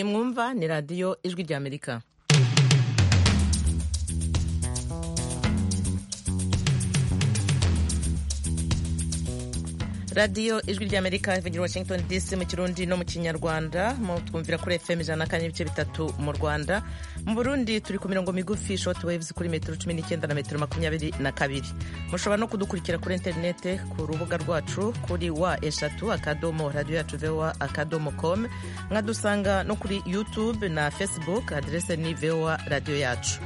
mwumva ni radiyo ijwi ry'amerika radiyo ijwi ry'amerika ivugira washington dc mu kirundi no mu kinyarwanda twumvira kuri fm ijana na kane n'ibice bitatu mu rwanda mu burundi turi ku mirongo migufi short waves kuri metero cumi n'icyenda na metero makumyabiri na kabiri mushobora no kudukurikira kuri interinete ku rubuga rwacu kuri wa eshatu akadomo radiyo yacu voa akadomo com mwadusanga no kuri youtube na facebook aderese ni voa radiyo yacu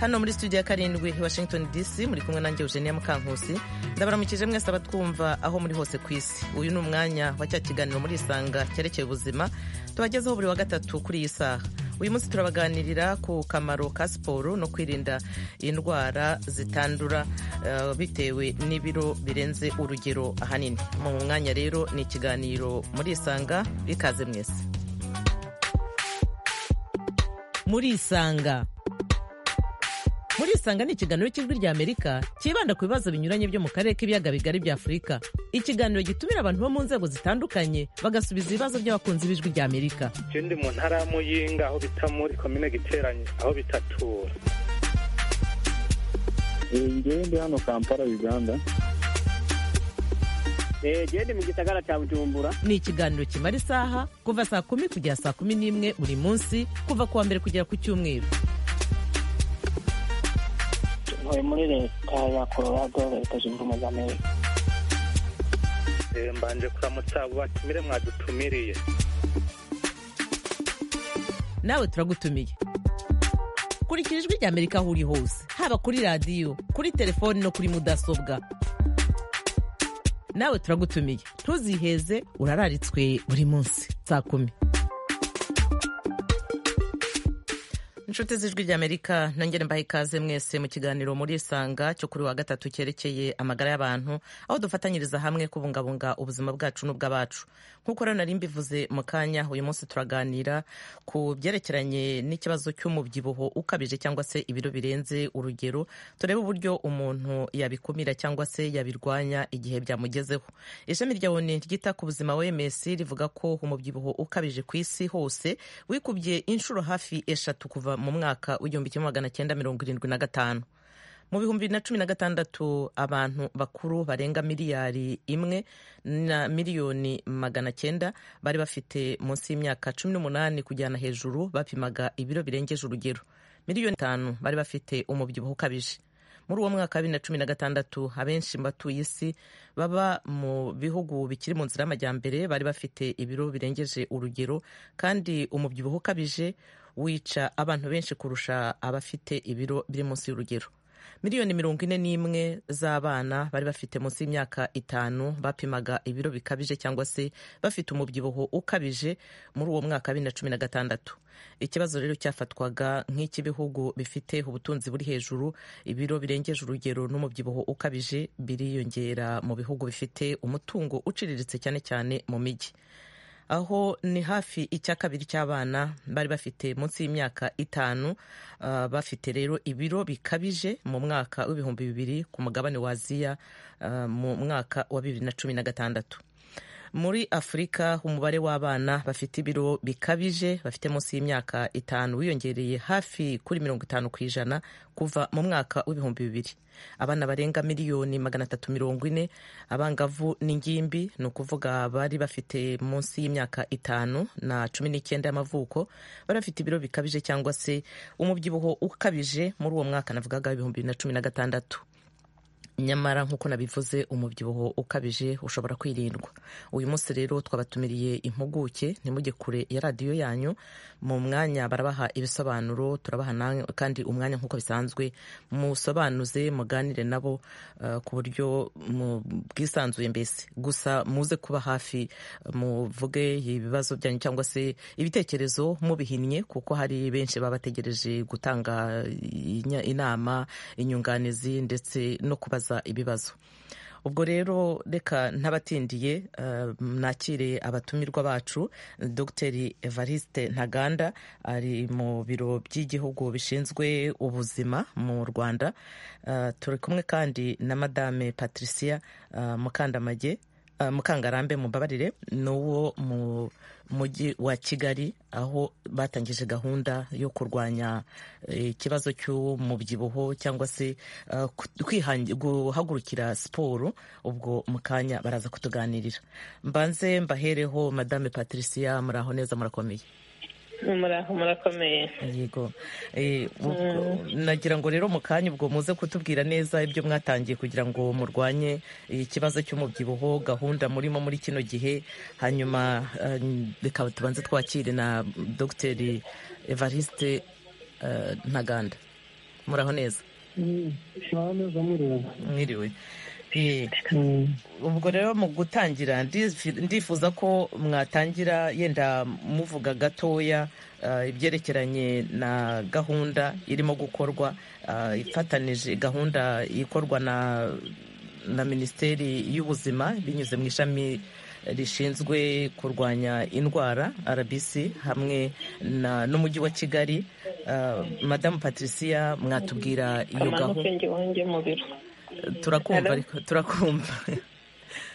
hano muri studio ya karindwi washington dc muri kumwe nanjye eugenia mukankusi ndabaramukije mwese abatwumva aho muri hose ku isi uyu ni umwanya wa cya kiganiro muri isanga cyerekeye ubuzima tubagezeho buri wa gatatu kuri iyi saha uyu munsi turabaganirira ku kamaro ka siporo no kwirinda indwara zitandura uh, bitewe n'ibiro birenze urugero ahanini mu mwanya rero ni ikiganiro muri isanga bikaze mwese muri isanga muri isanga ni ikiganiro cy'ijwi ry'amerika cyibanda ku bibazo binyuranye byo mu karere k'ibiyaga bigari bya afurika ikiganiro gitumira abantu bo mu nzego zitandukanye bagasubiza ibibazo by'abakunzi b'ijwi ry'amerika icyo ndi mu ntara ya muyinga aho bita muri komine giteranye aho bitatura ngewe ndi hano kampala uganda genda mu gisagara cya bujumbura ni ikiganiro kimara isaha kuva saa kumi kugera saa kumi n'imwe buri munsi kuva ku wa mbere kugera ku cyumweru ntuye muri leta ya colorado leta zunze ubumwe za amerika mbanje kuramutsa abo batumire mwadutumiriye nawe turagutumiye kurikira ijwi rya amerika aho uri hose haba kuri radiyo kuri telefoni no kuri mudasobwa nawe turagutumiye ntuziheze urararitswe buri munsi saa kumi inshuti z'ijwi ry'amerika nongere mbaha ikaze mwese mu kiganiro muri isanga cyo kuri wa gatatu cyerekeye amagara y'abantu aho dufatanyiriza hamwe kubungabunga ubuzima bwacu n'ubw'abacu nk'uko rero nari mbivuze mu kanya uyu munsi turaganira ku byerekeranye n'ikibazo cy'umubyibuho ukabije cyangwa se ibiro birenze urugero turebe uburyo umuntu yabikumira cyangwa se yabirwanya igihe byamugezeho ishami rya oni ryita ku buzima wems rivuga ko umubyibuho ukabije ku isi hose wikubye inshuro hafi eshatu kuva mu mwaka w'igihumbi kimwe magana cyenda mirongo irindwi na gatanu mu bihumbi bibiri na cumi na gatandatu abantu bakuru barenga miliyari imwe na miliyoni magana cyenda bari bafite munsi y'imyaka cumi n'umunani kujyana hejuru bapimaga ibiro birengeje urugero miliyoni itanu bari bafite umubyibuho ukabije muri uwo mwaka wa bibiri na cumi na gatandatu abenshi mu batuye isi baba mu bihugu bikiri mu nzira y'amajyambere bari bafite ibiro birengeje urugero kandi umubyibuho ukabije wica abantu benshi kurusha abafite ibiro biri munsi y'urugero miliyoni mirongo ine n'imwe z'abana bari bafite munsi y'imyaka itanu bapimaga ibiro bikabije cyangwa se bafite umubyibuho ukabije muri uwo mwaka wa bibiri na cumi na gatandatu ikibazo rero cyafatwaga nk'icy'ibihugu bifite ubutunzi buri hejuru ibiro birengeje urugero n'umubyibuho ukabije biriyongera mu bihugu bifite umutungo uciriritse cyane cyane mu mijyi aho ni hafi icya kabiri cy'abana bari bafite munsi y'imyaka itanu uh, bafite rero ibiro bikabije mu mwaka w'ibihumbi bibiri ku mugabane wa aziya uh, mu mwaka wa bibiri na cumi na gatandatu muri afurika umubare w'abana bafite ibiro bikabije bafite munsi y'imyaka itanu wiyongereye hafi kuri mirongo itanu ku ijana kuva mu mwaka w'ibihumbi bibiri abana barenga miliyoni magana atatu mirongo ine abangavu n'ingimbi ni ukuvuga bari bafite munsi y'imyaka itanu na cumi n'icyenda y'amavuko bari bafite ibiro bikabije cyangwa se umubyibuho ukabije muri uwo mwaka navugaga ibihumbi bibiri na cumi na gatandatu nyamara nk'uko nabivuze umubyibuho ukabije ushobora kwirindwa uyu munsi rero twabatumiriye impuguke ntimuge kure ya radiyo yanyu mu mwanya barabaha ibisobanuro turabaha kandi umwanya nk'uko bisanzwe musobanuze muganire nabo ku buryo bwisanzuye mbese gusa muze kuba hafi muvuge ibibazo byanyu cyangwa se ibitekerezo mubihinnye kuko hari benshi baba bategereje gutanga inama inyunganizi ndetse no kubaza ibibazo ubwo rero reka ntabatindiye nakire abatumirwa bacu dogiteri evariste ntaganda ari mu biro by'igihugu bishinzwe ubuzima mu rwanda turi kumwe kandi na madame patricia mukandamage uh, mukangarambe mumbabarire ni uwo mu mujyi wa kigali aho batangije gahunda yo kurwanya ikibazo eh, cy'umubyibuho cyangwa se uh, kwihangi- guhagurukira siporo ubwo mu kanya baraza kutuganirira mbanze mbahereho madame patricia muraho neza murakomeye muraho murakomeye yego Eh, ubwo- nagira ngo rero mu kanya ubwo muze kutubwira neza ibyo mwatangiye kugira ngo murwanye ikibazo cy'umubyibuho gahunda murimo muri kino gihe hanyuma eh, reka tubanze twakire na dogiteri evariste eh, ntaganda muraho neza mwiriwe Eh, ubwo rero mu gutangira ndifi- ndifuza ko mwatangira yenda muvuga gatoya eh, ibyerekeranye na gahunda irimo gukorwa eh, ifatanije gahunda ikorwa na na minisiteri y'ubuzima binyuze mu ishami rishinzwe kurwanya indwara rbc hamwe na- n'umujyi wa kigali Eh, madamu patricia mwatubwira iyo amanuke gahunda njye wanjye mu biro turakumva Hello? ariko turakumva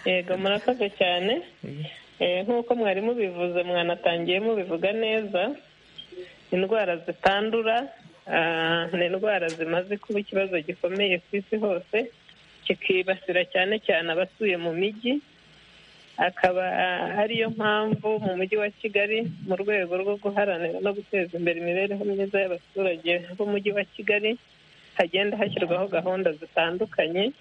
yego murakoze cyane Eh, nk'uko mwari mubivuze mwanatangiye mubivuga neza indwara zitandura ah, ni indwara zimaze kuba ikibazo gikomeye ku isi hose kikibasira cyane cyane abatuye mu mijyi akaba ah, ariyo mpamvu mu mujyi wa kigali mu rwego rwo guharanira no guteza imbere imibereho myiza y'abaturage b'umujyi wa kigali hagenda hashyirwaho gahunda zitandukanye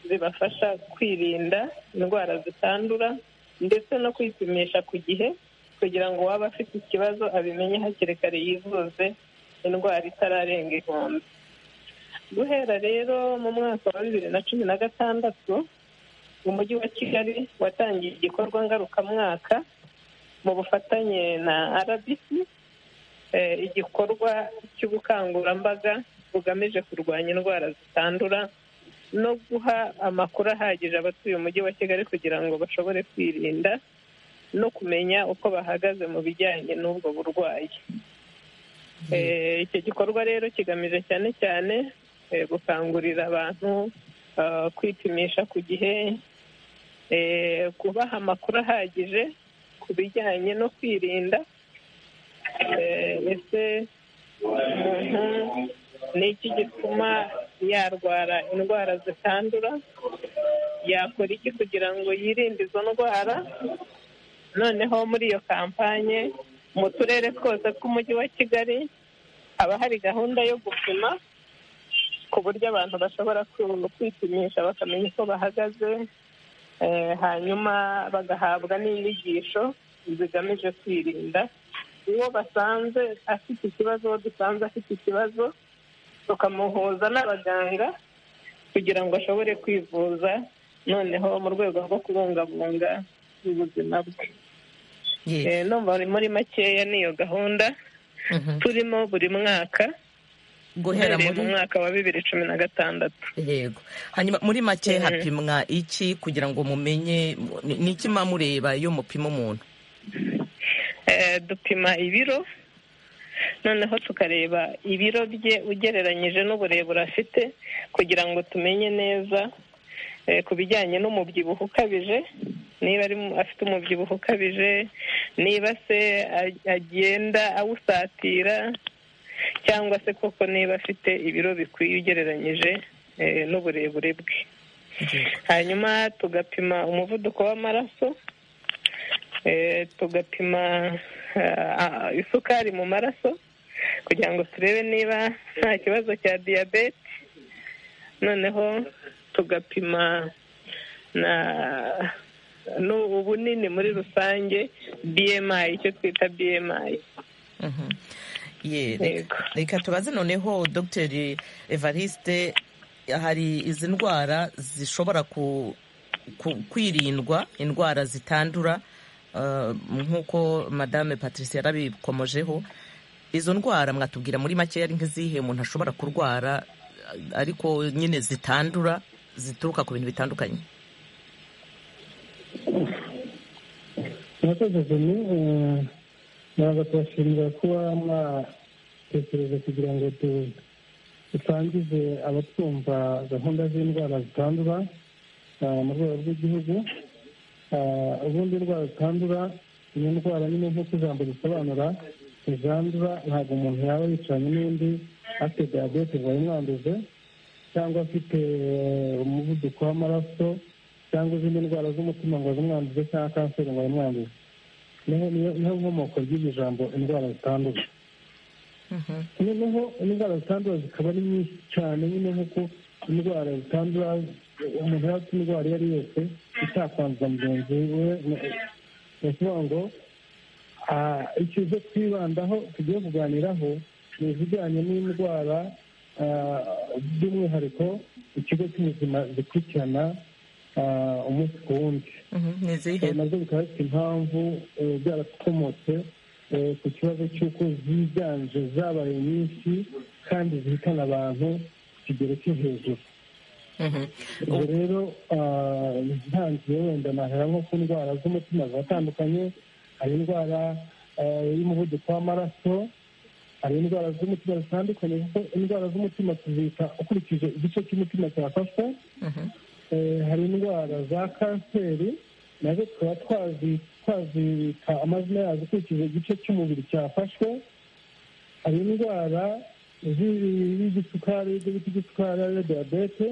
zibafasha kwirinda indwara zitandura ndetse no kwipimisha ku gihe kugira ngo uwaba afite ikibazo abimenye hakiri kare yivuze indwara itararenga ihumbi guhera rero mu mwaka wa bibiri na cumi na gatandatu umujyi wa kigali watangiye igikorwa ngarukamwaka mu bufatanye na rbc eh, igikorwa cy'ubukangurambaga bugamije kurwanya indwara zitandura no guha amakuru ahagije abatuye umujyi wa kigali kugira ngo bashobore kwirinda no kumenya uko bahagaze mu bijyanye n'ubwo burwayi Eh, icyo gikorwa rero kigamije cyane cyane eh, gukangurira abantu ah, kwipimisha ku gihe eh, kubaha amakuru ahagije ku bijyanye no kwirinda Eh, ese umuntu ni iki gituma yarwara indwara zitandura yakora iki kugira ngo yirinde izo ndwara noneho muri iyo kampanye mu turere twose tw'umujyi wa kigali haba hari gahunda yo gupima ku buryo abantu bashobora ku- kwipimisha bakamenya uko bahagaze eh, hanyuma bagahabwa n'inyigisho zigamije kwirinda uwo basanze afite ikibazo uwo dusanze afite ikibazo tukamuhuza n'abaganga kugira ngo ashobore kwivuza noneho mu rwego rwo kubungabunga ubuzima bwe Ye. Eh, numva muri- muri makeya niyo gahunda Mhm. turimo buri mwaka guhera uhereye mu muri mwaka wa bibiri cumi na gatandatu yego hanyuma muri make Mhm. hapimwa iki kugira ngo mumenye ni- ni iki muba mureba iyo mupima umuntu Eh, dupima ibiro noneho tukareba ibiro bye ugereranyije n'uburebure afite kugira ngo tumenye neza eh, ku bijyanye n'umubyibuho ukabije niba ari mu- afite umubyibuho ukabije niba se a- agenda awusatira cyangwa se koko niba afite ibiro bikwiye ugereranyije eh, n'uburebure bwe hanyuma tugapima umuvuduko w'amaraso eh, tugapima ah, isukari mu maraso kugira ngo turebe niba nta kibazo cya diyabete noneho tugapima na nu- ubunini muri rusange bmi icyo twita bmi Mhm. Ye, Yego. reka tubaze noneho dr evariste hari izi ndwara zishobora ku- ku- kwirindwa indwara zitandura uh, nk'uko madame patricia yarabikomojeho izo ndwara mwatubwira muri make ari nk'izihe umuntu ashobora kurwara uh, ariko nyine zitandura zituruka ku bintu bitandukanye murakoze jimmy Eh, ntabwo tubashimira kuba mwatekereza kugira ngo du- dusangize abatwumva gahunda z'indwara zitandura eh, mu rwego rw'igihugu ubundi indwara zitandura ni indwara nyine nk'uko ijambo risobanura izandura ntabwo umuntu yaba yicaranye n'undi afite diyabete ngo ayimwanduze cyangwa afite umuvuduko w'amaraso cyangwa izindi ndwara z'umutima ngo azimwanduze cyangwa kanseri ngo ayimwanduze niho nkomoko ry'iryo jambo indwara zitandura noneho indwara zitandura zikaba ari nyinshi cyane nyine nk'uko indwara zitandura umuntu yaba afite indwara iyo ari yose itakwanduza mugenzi we ni ukuvuga ngo ibyo twibandaho tugiye kuganiraho ni ibijyanye n'indwara by'umwihariko ikigo cy'ubuzima gikurikirana umunsi ku wundi nabyo bikaba bifite impamvu byarakomotse ku kibazo cy'uko ziganje zabaye nyinshi kandi zihitana abantu ku kigero cyo hejuru ubwo rero ntangiye wenda nahera nko ku ndwara z'umutima ziratandukanye hari indwara y'umuvuduko w'amaraso hari indwara z'umutima zitandukanye kuko indwara z'umutima tuzita ukurikije igice cy'umutima cyafashwe hari indwara za kanseri nazo tukaba twazibika amazina yazo ukurikije igice cy'umubiri cyafashwe hari indwara y'igisukari ibyo bita igisukari ariyo diyabete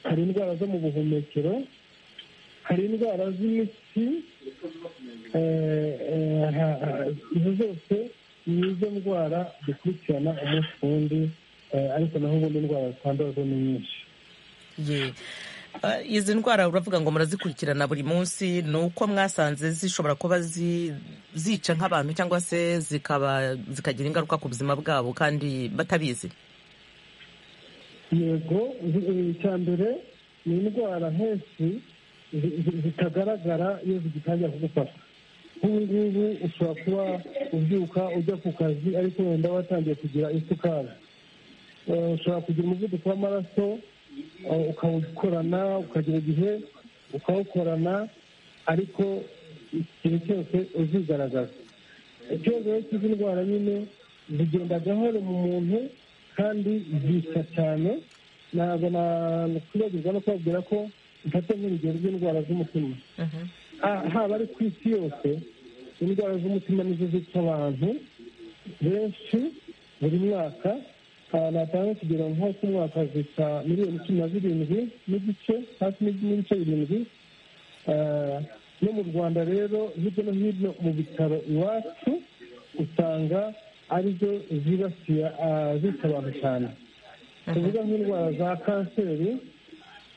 hari indwara zo mu buhumekero hari indwara z'imitsi izo zose ni izo ndwara dukurikirana umunsi ku wundi ariko naho ubundi indwara zitandura zo ni nyinshi izi ndwara uravuga ngo murazikurikirana buri munsi ni uko mwasanze zishobora kuba zica nk'abantu cyangwa se zikaba zikagira ingaruka ku buzima bwabo kandi batabizi yego icya mbere ni indwara henshi zitagaragara iyo zigitangira kugufata nk'ubu ngubu ushobora kuba ubyuka ujya ku kazi ariko wenda watangiye kugira isukari ushobora kugira umuvuduko w'amaraso ukawukorana ukagira igihe ukawukorana ariko ikintu cyose uzigaragaza ikibazo cy'izi ndwara nyine zigenda gahoro mu muntu kandi zica cyane ntabwo nakwibagirwa no kubabwira ko mfata nk'urugero rw'indwara z'umutima haba ari ku isi yose indwara z'umutima nizo zica abantu benshi buri mwaka natanga kugera nko ku mwaka zica miliyoni cumi na zirindwi n'igice hafi n'ibice birindwi no mu rwanda rero hirya no hino mu bitaro iwacu usanga arizo zibasiye zica abantu cyane tuvuga nk'indwara za kanseri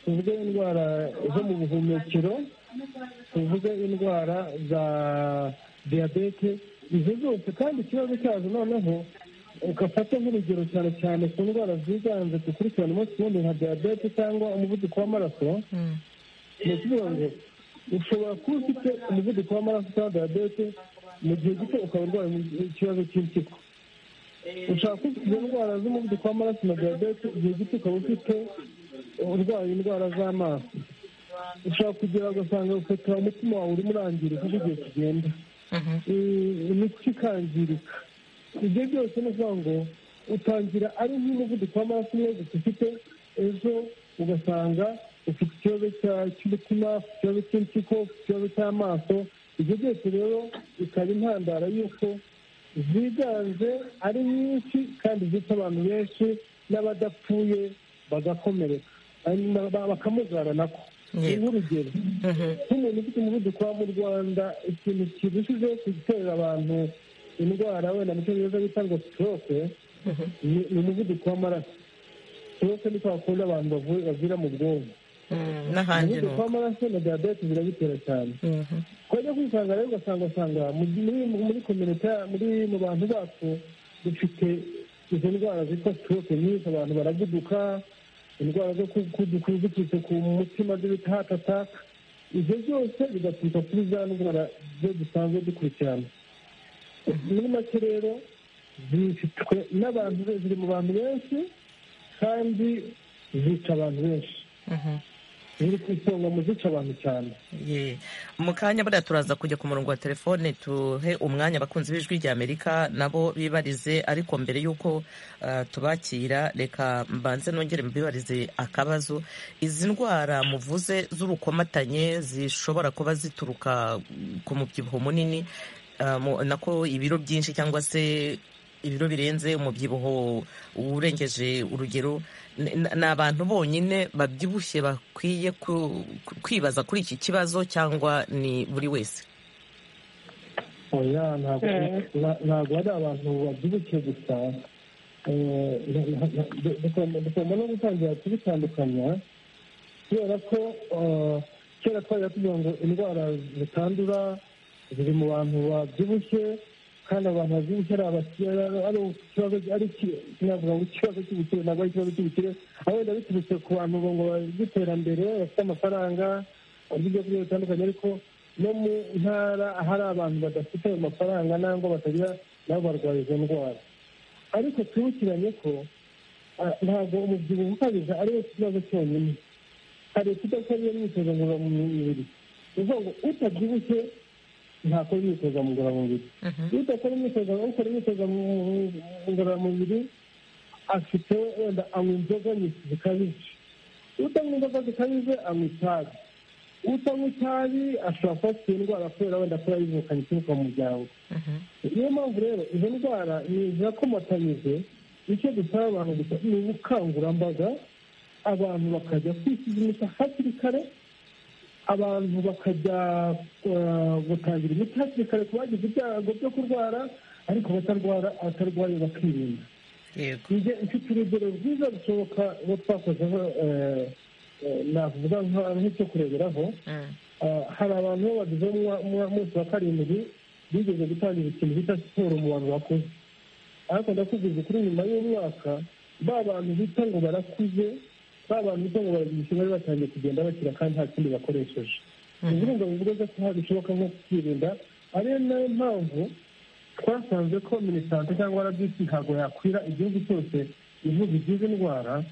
tuvuge indwara zo mu buhumekero tuvuge indwara za diyabete izo zose kandi ikibazo cyazo noneho ugafata nk'urugero cyane cyane ku ndwara ziganje dukurikirana umunsi wundi nka diyabete cyangwa umuvuduko w'amaraso ni ukuvuga ngo ushobora kuba ufite umuvuduko w'amaraso cyangwa diyabete mu gihe gito ukaba urwaye ikibazo cy'impyiko ushobora kuba ufite indwara z'umuvuduko w'amaraso na diyabete igihe gito ukaba ufite urwaye indwara z'amaso ushobora kugira ugasanga ufite umutima wawe urimo urangirika uko igihe kigenda imitsi ikangirika ibyo byose ni ukuvuga ngo utangira ari nk'umuvuduko w'amaraso umwe gusa ufite ejo ugasanga ufite ikibazo cy'umutima ufite ikibazo cy'impyiko ufite ikibazo cy'amaso ibyo byose rero bikaba intandaro y'uko ziganje ari nyinshi kandi zica abantu benshi n'abadapfuye bagakomereka bakamugara nako nk'urugero nk'umuntu ufite umuvuduko wa mu rwanda ikintu kirushijeho gutera abantu indwara wenda mu cyongereza bita ngo sitoroke ni umuvuduko w'amaraso sitoroke ni kwa kundi abantu bavira mu bwonko umuvuduko w'amaraso na diyabete zirabitera cyane twajya kwisanga rero ugasanga usanga muri kominota muri mu bantu bacu dufite izo ndwara zitwa sitoroke nyinshi abantu baraguduka indwara zo kuduka ziturutse ku mutima zo bita hati ataka ibyo byose bigaturuka kuri za ndwara zo dusanzwe dukurikirana muri make rero zifitwe n'abantu ziri mu bantu benshi kandi zica abantu benshi ziri ku isonga mu zica abantu cyane Ye. mu kanya buriya turaza kujya ku murongo wa telefone tuhe umwanya abakunzi b'ijwi rya amerika nabo bibarize ariko mbere y'uko ah, tubakira reka mbanze nongere mbibarize akabazo izi ndwara muvuze z'urukomatanye zishobora kuba zituruka mm, ku mubyibuho munini ah, mu- nako ibiro byinshi cyangwa se ibiro birenze umubyibuho urengeje urugero ni- ni ni abantu bonyine babyibushye bakwiye ku- ku- kwibaza kuri iki kibazo cyangwa ni buri wese oya ntabwo Mm. na- ntabwo ari abantu babyibukiye gusa Eh, na- na- na- du- dugomba dugomba no gutangira kubitandukanya kubera ko eh, kera twajya tuvuga ngo indwara zitandura ziri mu bantu babyibushye kandi abantu babyibushye ari abakire ari ikibazo ari iki- sinavuga ngo ikibazo cy'ubukire ntabwo ari ikibazo cy'ubukire aho wenda biturutse ku bantu ngo b'iterambere bafite amafaranga barya ibyo kurya bitandukanye ariko no mu ntara ahari abantu badafite ayo mafaranga nangwa batagira nabo barwaye izo ndwara ariko twibukiranye ko ah, ntabwo umubyibuho ukabije ari wo kibazo cyonyine hari ukudakora iyo myitozo ngororamubiri ni ukuvuga ngo utabyibushye ntakora imyitozo ngororamubiri iyo udakora imyitozo ukora imyitozo mu- ngororamubiri afite wenda anywa inzoga nyinshi zikabije utanywa inzoga zikabije anywa itabi utanywa itabi ashobora kuba afite indwara kubera wenda kuba yivukanye ituruka mu muryango niyo mpamvu rero izo ndwara ni zirakomatanyije icyo dusaba abantu gusa ni ubukangurambaga abantu bakajya kwisuzumisha hakiri kare abantu bakajya eh, gutangira imiti hakiri kare ku bagize ibyago byo kurwara ariko batarwara abatarwaye bakirinda yego njye mfite urugero rwiza rushoboka uwo twakozeho eh, eh, navuga nka- nk'icyo kureberaho Mm. Ah, hari abantu bo bagize umunsi wa karindwi bigeze gutangira ikintu bita siporo mu bantu bakuze ariko ndakubwiza kuri nyuma y'umwaka ba bantu bita ngo barakuze ba bantu bita ngo baragize bari batangiye kugenda bakira kandi nta kindi bakoresheje ni ukuvuga ngo uburyo bwose ntabwo bishoboka nko kwirinda ariyo nayo mpamvu twasanze ko minisante cyangwa rbc ntabwo yakwira igihugu cyose ivuga izizi ndwara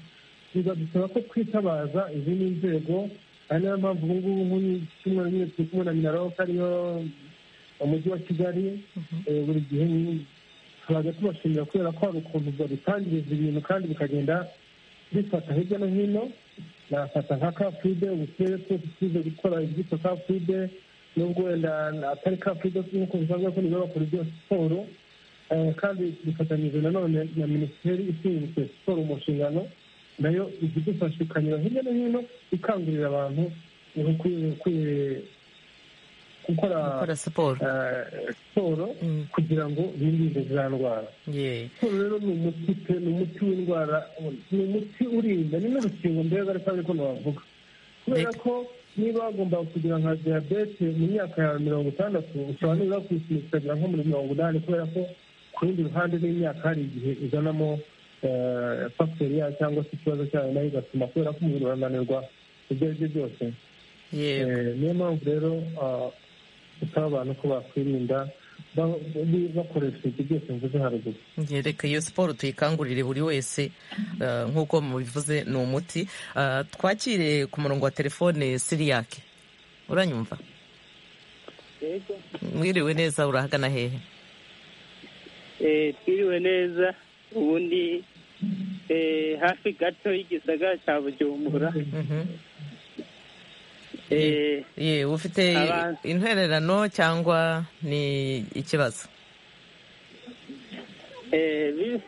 bidusaba ko twitabaza izindi nzego ari nayo mpamvu ubu ngubu nk'uyu cyumweru nyine turi kumwe na minaloc ariyo mu mujyi wa kigali eh, buri gihe ni- turajya tubashimira kubera ko hari ukuntu babitangiriza ibintu kandi bikagenda bifata hirya no hino nafata nka kafide ubu turere twose tuze gukora ibyitwa kafide nubwo wenda atari kafide nk'uko bisanzwe ko nibo bakora ibyo siporo Eh, kandi dufatanyije nanone na minisiteri ishinzwe siporo mu nshingano nayo ijya idufasha ikanyura hirya no hino ikangurira abantu ukwi- ukwi- gukora gukora siporo eh, siporo Mm. kugira ngo birinde za ndwara Ye. siporo rero ni umuti pe ni umuti w'indwara ni umuti urinda ni n'urukingo mbega ariko ariko ntiwavuga kubera Reka. ko niba wagomba kugira nka diyabete mu myaka yawe mirongo itandatu ushobora nibura kuyisunikira nko muri mirongo inani kubera ko ku rundi ruhande n'imyaka hari igihe izanamo fagiteri yayo cyangwa se ikibazo cyayo nayo igatuma kubera ko umubiri urananirwa ibyo ari byo byose yego Eh, niyo mpamvu rero ah, dusaba abantu ko bakwirinda ba- ba- bakoresha ibyo byose mvuze haruguru Ye, reka iyo siporo tuyikangurire buri wese eh, nk'uko mubivuze ni umuti Ah, twakire ku murongo wa telefone siriyake uranyumva yego mwiriwe neza urahagana hehe Eh, twiriwe neza ubundi eh, hafi gato y'igisagara cya bujumbura Mhm. Eh, Ye, ufite Abantu. intererano cyangwa ni ikibazo eh, bi-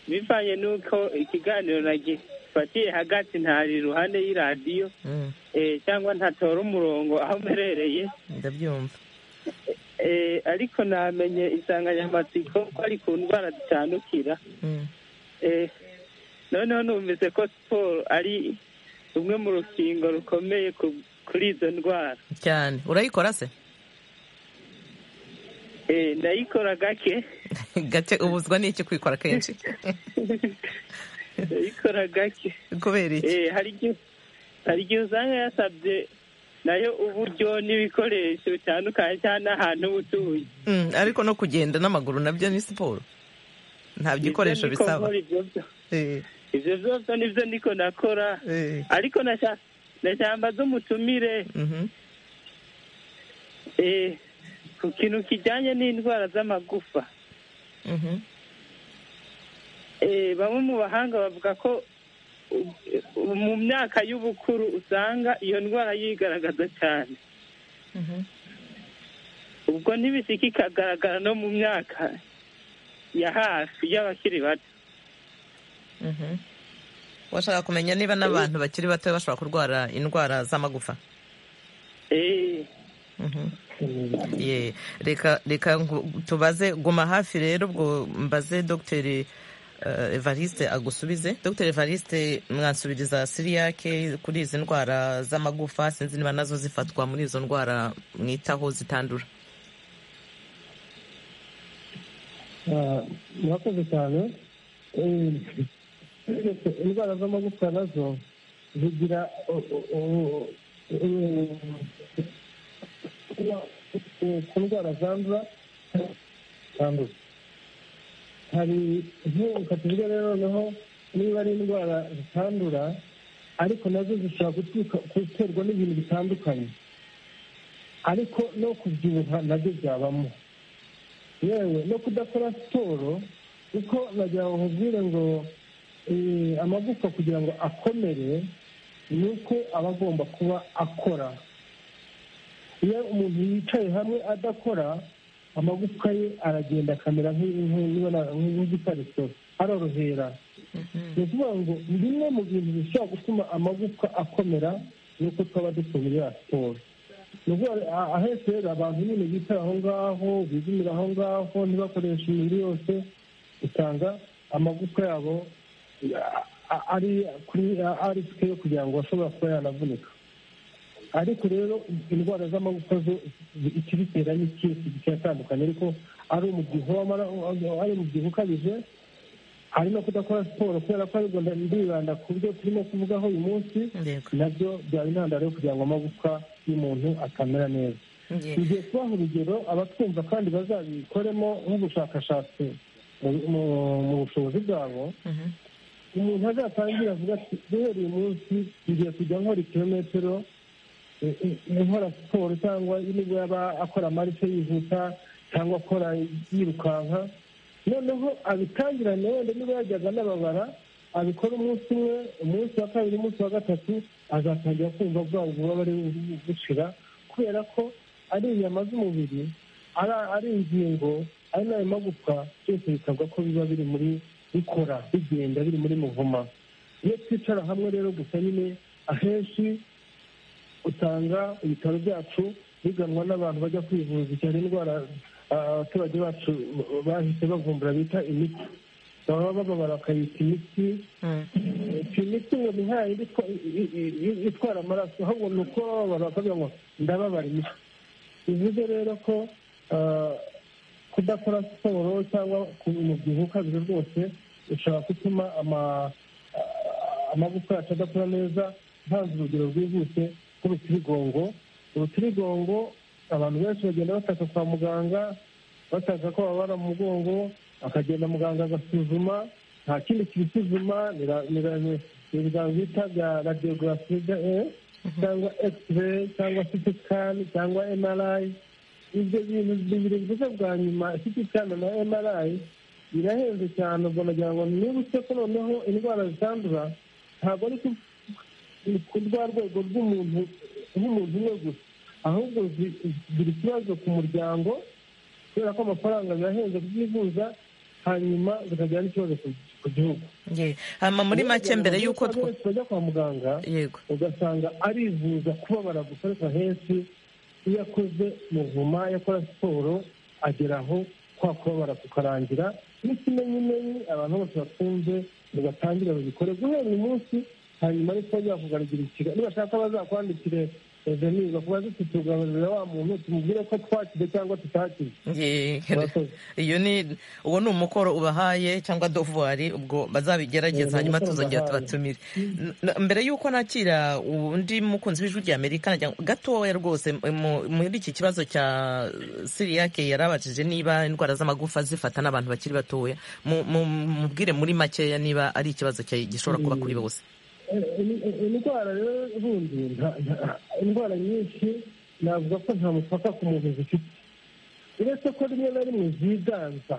bivanye n'uko ikiganiro nagifatiye hagati ntari iruhande y'iradiyo Mm, eh, cyangwa ntatora umurongo aho mperereye ndabyumva Eh, ariko namenye insanganyamatsiko ko ari ku ndwara zitandukira Mm, Eh, noneho numvise ko siporo ari rumwe mu rukingo rukomeye ku- kuri izo ndwara cyane urayikora se Eh, ndayikora gake gake ubuzwa n'iki kwikora kenshi ndayikora gake kubera iki Eh, hari igihe hari igihe usanga yasabye nayo uburyo n'ibikoresho bitandukanye cyangwa n'ahantu uba utuye Mm, ariko no kugenda n'amaguru nabyo ni siporo nta Ibyo bikoresho niko bisaba nkora ibyo byo- Eh, ibyo byose nibyo niko nakora eh, ariko nasha- ndashamba z'umutumire eh, ku kintu kijyanye n'indwara z'amagufa Eh, bamwe mu bahanga bavuga ko uh, mu myaka y'ubukuru usanga iyo ndwara yigaragaza cyane ubwo ntibisika ikagaragara no mu myaka ya hafi y'abakiri bato washaka kumenya niba n'abantu bakiri bato bashobora kurwara indwara z'amagufa Eh, Ye, reka reka ngu- tubaze guma hafi rero ubwo mbaze dogiteri eh, evariste agusubize dogiteri evariste mwansubiriza siriyake kuri izi ndwara z'amagufa sinzi niba nazo zifatwa muri izo ndwara mwitaho zitandura Ah, murakoze cyane Eh, indwara z'amagufwa nazo zigira o- o- o- eh, eh, ku ndwara zandura zandura hari nk'ubu katuvuge rero noneho niba ari indwara zitandura ariko nazo zishobora guturuka- guterwa n'ibintu bitandukanye ariko no kubyibuha nabyo byabamo yewe no kudakora siporo kuko nagira ngo nkubwire ngo eh, amagufwa kugira ngo akomere ni uko aba agomba kuba akora iyo umuntu yicaye hamwe adakora amagufwa ye aragenda akamera nk'i- nk'i- nk'ibara- nk'igitare so, arorohera ni ukuvuga ngo bimwe mu bintu bishobora gutuma amagufwa akomera ni uko twaba dukomerera siporo nubwo ahetse rero abantu nyine bicaye aho ngaho bizimira aho ngaho ntibakoreshe imibiri yose usanga amagufwa yabo a- a- ari kuri ari sike yo kugira ngo ashobora kuba yanavunika ariko rero indwara z'amagufwa zo zi- ikibitera ni ikintu kigiye atandukanye ariko ari umubyibuho w'amara- ari umubyibuho ukabije hari no kudakora siporo kubera ko aribwo ndibanda ku byo turimo kuvugaho uyu munsi Yego. nabyo byaba intandaro yo kugira ngo amagufwa y'umuntu akamera neza Ye. igihe kubaha urugero abatwumva kandi bazabikoremo nk'ubushakashatsi mu- mu- mu bushobozi bwabo Mhm. umuntu azatangire avuga ati duhereye umunsi ngiye kujya nkora ikirometero eh, eh, nkora siporo cyangwa nibwo yaba akora amarise yihuta cyangwa akora yirukanka noneho abitangirane wenda niba yajyaga anababara abikora umunsi umwe umunsi wa kabiri umunsi wa gatatu azatangira kumva bwa bubabare bu- bushira kubera ko ari inyama z'umubiri ari- ari ingingo ari n'ayo magufwa byose bikabwa ko biba biri muri bikora bigenda biri muri muvuma iyo twicara hamwe rero gusa nyine ahenshi usanga ibitaro byacu biganwa n'abantu bajya kwivuza cyane indwara ah, abaturage bacu bahise bavumbura bita imiti baba bababara bakayita imiti Mm. si imiti ngo ni nka yindi itwa- i- i- i- itwara amaraso ahubwo ni uko bababara bakavuga ngo ndababara imitsi bivuze rero ko ah, kudakora siporo cyangwa ku- umubyibuho ukabije rwose ushobora gutuma ama- ah, amagufwa yacu adakora neza ntanze urugero rwihuse rw'urutirigongo urutirigongo abantu benshi bagenda bataka kwa muganga bataka ko bababara mu mugongo akagenda muganga agasuzuma nta kindi kibisuzuma nira- nira- ni ni ibiganza bita bya radiyogarafi cyangwa ekisireyi cyangwa siti sikani cyangwa emarayi ibyo bintu bibiri byiza bwa nyuma siti sikani na emarayi birahenze cyane ubwo nagira ngo nibutse ko noneho indwara zitandura ntabwo ari ku- ku rwa rwego rw'umuntu nk'umuntu umwe gusa ahubwo zi- zigira ikibazo ku muryango kubera ko amafaranga birahenze kubyivuza hanyuma bikagira n'ikibazo ku- ku gihugu Ye. hama muri make mbere y'uko Abantu two benshi bajya kwa muganga yego ugasanga arivuza kubabara gusa ariko henshi iyo akoze muvuma iyo akora siporo agera aho kwa kubabara kukarangira n'ikimenyimenyi abantu bose bakunze bagatangire babikore guhera uyu munsi hanyuma ariko bajya kugaragara ikiga nibashaka bazakwandikire venir bakubaze uti tugaburira wa muntu tumubwire ko twakize cyangwa tutakize Ye. Murakoze. iyo ni uwo ni umukoro ubahaye cyangwa dovuwari ubwo Ye, bazabigerageza ni hanyuma umukoro tuzongera mbahaye. tubatumire N- mbere y'uko nakira undi mukunzi w'ijwi rya amerika nagira ngo- gatoya rwose mu- muri iki kibazo cya siriyake yarabajije niba indwara z'amagufa zifata n'abantu bakiri batoya Mu- mu- mubwire muri makeya niba ari ikibazo cya- gishobora kuba kuri bose indwara rero ubundi nta- nta- indwara nyinshi navuga ko nta mupaka ku muntu zifite uretse ko rimwe na rimwe ziganza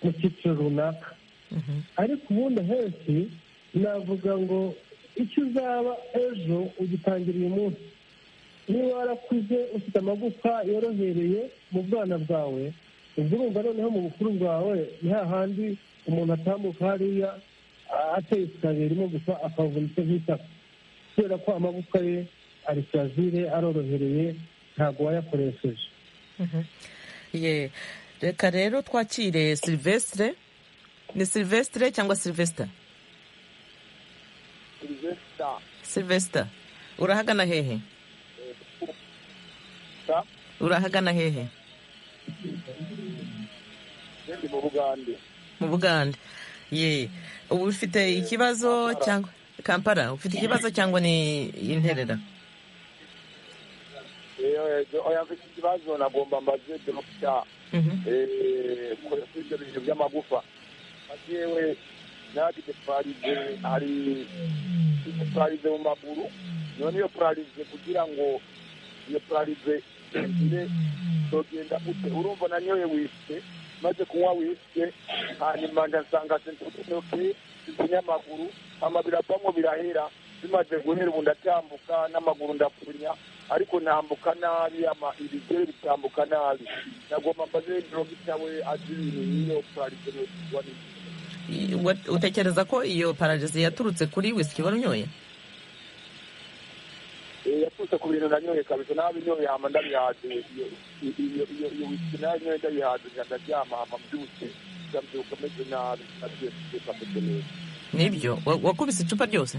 mu cyiciro runaka ariko ubundi ahenshi navuga ngo icyo uzaba ejo ugitangira uyu munsi niba warakuze ufite amagufa yorohereye mu bwana bwawe ubwo urumva noneho mu bukuru bwawe ni hahandi umuntu atambuka hariya a- ateye isikariye rimwe gusa akavunika nk'itaka kubera ko amagufwa ye ari kirazire arorohereye ntabwo wayakoresheje ye reka rero twakire silvestre ni silvestre cyangwa silvestre silvestre urahagana hehe urahagana hehe mu bugande mu bugande ye ubu ufite ikibazo cyangwa kampala ufite ikibazo cyangwa ni interera oya mfite ikibazo nagomba mbaze dogita Mhm. kure kuri ibyo bintu by'amagufa yewe nadite paralize hari ifite paralize mu maguru none iyo paralize kugira ngo iyo paralize igire dogenda gute urumva nanyoye wisite maze kunywa wisite hanyuma ngasanga sensibilizoke z'ikinyamaguru amabiri apamwo birahera bimaze guhera ubu ndatambuka n'amaguru ndapfunya ariko ntambuka nabi ama ibigere bitambuka nabi nagomba mbaze dogita we azi ibintu y'iyo paralize n'iyo Wa- utekereza ko iyo pararizi yaturutse kuri wisiki wari unyoye Eh, yaturutse ku bintu nanyoye kabisa nabi nyoye hama ndabihaze iyo iyo iyo iyo whisky nayo nyoye ndabihaze nka ndaryama hama mbyutse ndabyuka meze nabi nagiye kubyuka meze neza nibyo Wa- wakubise icupa ryose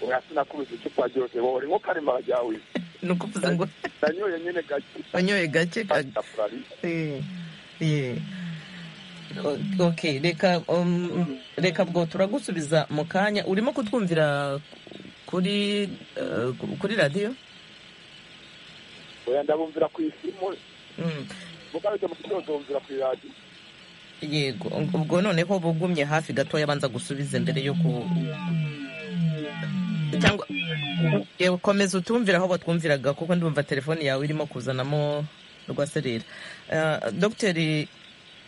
oya sinakubise icupa ryose wowe nko karemara ryawe ni ukuvuze ngo nanyoye nyene gake wanyoye gake ka- kapurari Eh, eh. O- okay reka um, reka bwo turagusubiza mu kanya urimo kutwumvira kuri eh, kuri radiyo oya ndabumvira ku isimu Mm, mugabije mu kitondo bumvira ku radio yego ubwo noneho bugumye hafi gatoya banza gusubize mbere yo ku cyangwa yewe komeza utumvire aho batwumviraga kuko ndumva telefone yawe irimo kuzanamo rwaserera Eh, dogiteri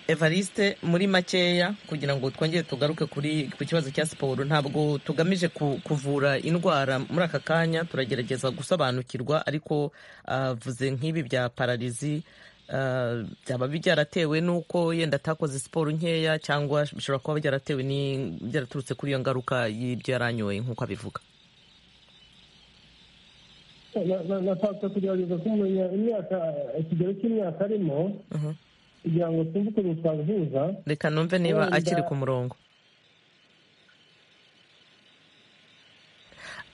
evariste muri makeya kugira ngo twongere tugaruke kuri ku kibazo cya siporo ntabwo tugamije ku- kuvura indwara muri aka kanya turagerageza gusobanukirwa ariko avuze nk'ibi bya pararizi eh, byaba byaratewe n'uko yenda atakoze siporo nkeya cyangwa bishobora kuba byaratewe ni- byaraturutse kuri iyo ngaruka y'ibyo yaranyoye nk'uko abivuga Na- na- nashaka kugerageza kumenya imyaka ikigero cy'imyaka arimo Mhm. kugira ngo twumve ukuntu twabihuza reka numve niba Wenda- akiri ku murongo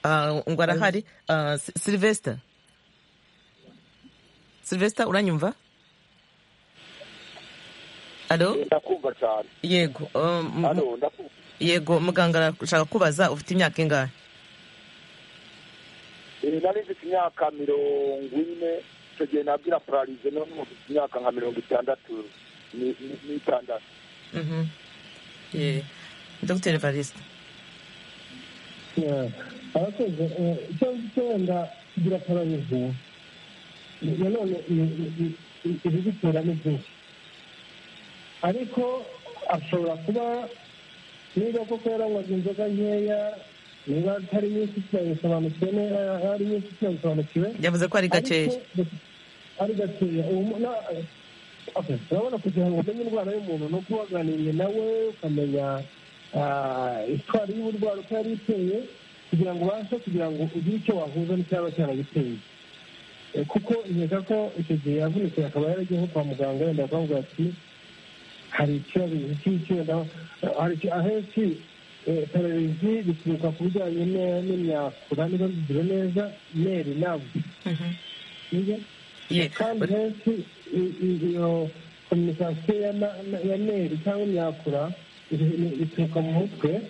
Ah, ngo arahari Ah, Si- silvestre silvestre uranyumva alo ndakumva cyane yego um, hano ndakumva yego muganga arashaka kubaza ufite imyaka ingahe Eh, nari mfite imyaka mirongo ine icyo gihe nabwira paralize none ubu mfite imyaka nka mirongo itandatu ni- ni- n'itandatu Mhm. Ye. dr evariste arakoze icyo ngicyo wenda kigira pararize nanone ibibitera ni byinshi ariko ashobora kuba niba koko yaranywaga inzoga nkeya niba atari nyinshi kirabisobanukiwe niba ari nyinshi kirabisobanukiwe yavuze ko ari gakeya Ariko, ari gakeya ubu mu- na- okay, urabona kugira ngo umenye indwara y'umuntu ni uko waganiriye nawe ukamenya ah, itwari y'uburwara uko yari iteye kugira ngo ubashe kugira ngo ugire icyo wahuza n'icyaba cyaragiteye Eh, kuko nkeka ko icyo gihe yavunitse akaba yaragiye nko kwa muganga wenda bakamubwira ati hari ikibazo iki iki wenda eh, hari iki- ahenshi eh, pararizi bituruka ku bijyanye ne- n'imyakura niba bigira neza meri nabwo nibyo Ye. kandi henshi i- i- iyo kominikasiyo ya na- na- ya meri cyangwa imyakura iri- iri- ituruka mu mutwe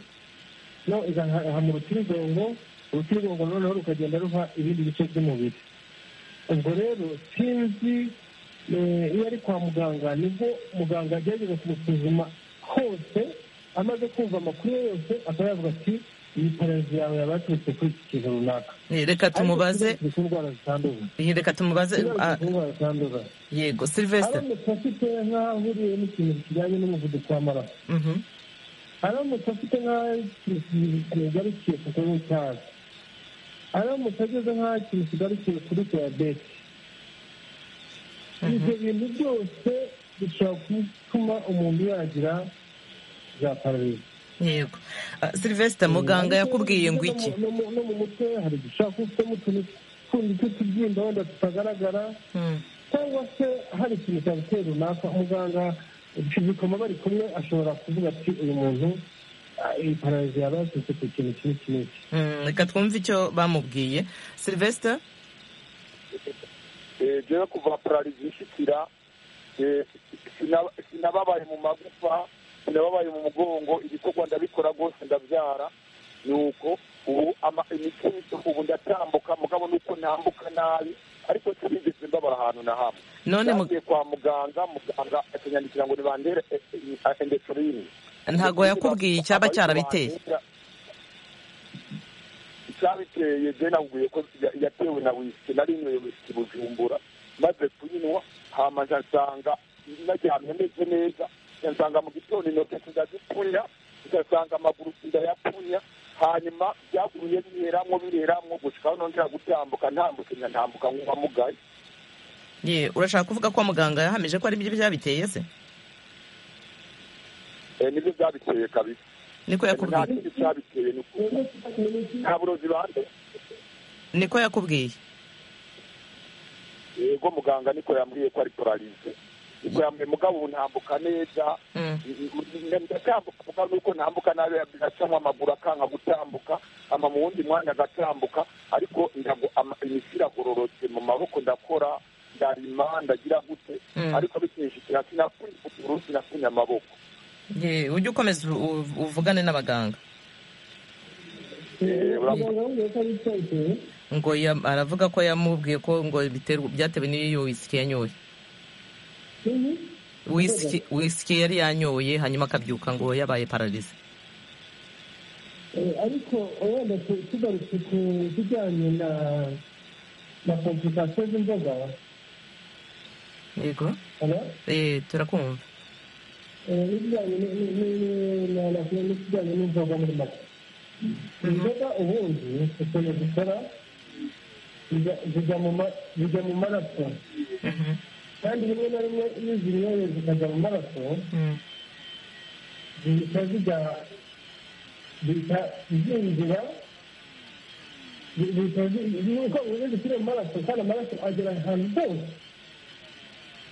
no igaha mu rutirigongo urutirigongo noneho rukagenda ruha ibindi bice by'umubiri ubwo rero sinzi eh, iyo ari kwa muganga nibwo muganga agerageza kumusuzuma hose amaze kumva amakuru ye yose akaba yavuga ati iyi pararizi yawe yaba yaturutse kuri iki kintu runaka reka tumubaze Ariko ikibazo cy'indwara zitandura reka tumubaze ikibazo ah, cy'indwara zitandura yego silvestre aramutse afite nk'aho ahuriye n'ikintu kijyanye n'umuvuduko w'amaraso Mhm. aramutse afite nk'aho ikintu kigarukiye ku kunywa itabi aramutse ageze nk'aho ikintu kigarukiye kuri diyabete ibyo bintu byose bishobora gutuma umuntu yagira za pararizi yego Ah, silvestre muganga yakubwiye ngo iki No mu- no mu mutwe hari dushaka ufitemo utuntu tundi tw'utubyimba wenda tutagaragara Mm. cyangwa se hari ikintu cyaguteye runaka muganga bikoma bari kumwe ashobora kuvuga ati uyu muntu ah, iyi pararizi yaba yaturutse ku kintu kimwe kimwe Mm, reka twumve icyo bamubwiye silvestre Eh, jewe kuva pararizi ishikira eh, sina- sinababaye mu magufa sinababaye mu mugongo ibikorwa ndabikora rwose ndabyara nuko ubu ama- imitsi yose ubu ndatambuka mugabo nuko nambuka nabi ariko sinigeze mbabara ahantu na hamwe none mu- Nagiye kwa muganga muganga akanyandikira ngo nibandere endesorine ntago yakubwiye icyaba cyarabiteye icyabiteye je nakubwiye ko ya- yatewe na wisiki nari nyweye wisiki bujumbura maze kuyinywa hama nca nsanga naryamye meze neza nca nsanga mu gitondo intoke ndazipunya ngasanga amaguru ndayapunya hanyuma byaguruye bireramwo bireramwo gushikaho nongera gutambuka ntambuke nca ntambuka nkuba mugaye Ye, urashaka kuvuga ko muganga yahamije ko ari byo byabiteye se Eh, nibyo byabiteye kabisa niko nta yakubwiye kindi cyabiteye ni ukuri nta burozi bande niko yakubwiye yego muganga niko yambwiye ko ari polarize niko yambwiye mugabo ubu ntambuka neza Mm. ndatambuka mugabo nuko ntambuka nabi agacamo amaguru akanga gutambuka ama mu wundi mwanya agatambuka ariko ndago ama- imitsi iragororotse mu maboko ndakora ndarima ndagira gute Mm. ariko bikinjikira sinafunye ukuguru sinafunye amaboko Ye, ujye ukomeza u- u- uvugane n'abaganga Eh, urakoze. muganga yambwiye ko ari icyabiteye ngo ya- aravuga ko yamubwiye ko ngo biterwa byatewe n'iyo wisiki yanyoye Mhm. wisiki wisiki yari yanyoye hanyuma akabyuka ngo yabaye pararize Eh, ariko wenda tu- tugarutse ku bijyanye na na komplikasiyo z'inzoga yego hano Eh, turakumva n'ibijyanye ni- ni- ni- na- na- n'ikijyanye n'inzoga muri make inzoga ubundi ukuntu zikora zijya- zijya mu ma- zijya mu maraso Mhm. kandi rimwe na rimwe iyo zinyoye zikajya mu maraso Mm. zihita zijya zihita zinjira zi- zihita ziko zikiri mu maraso kandi amaraso agera ahantu hose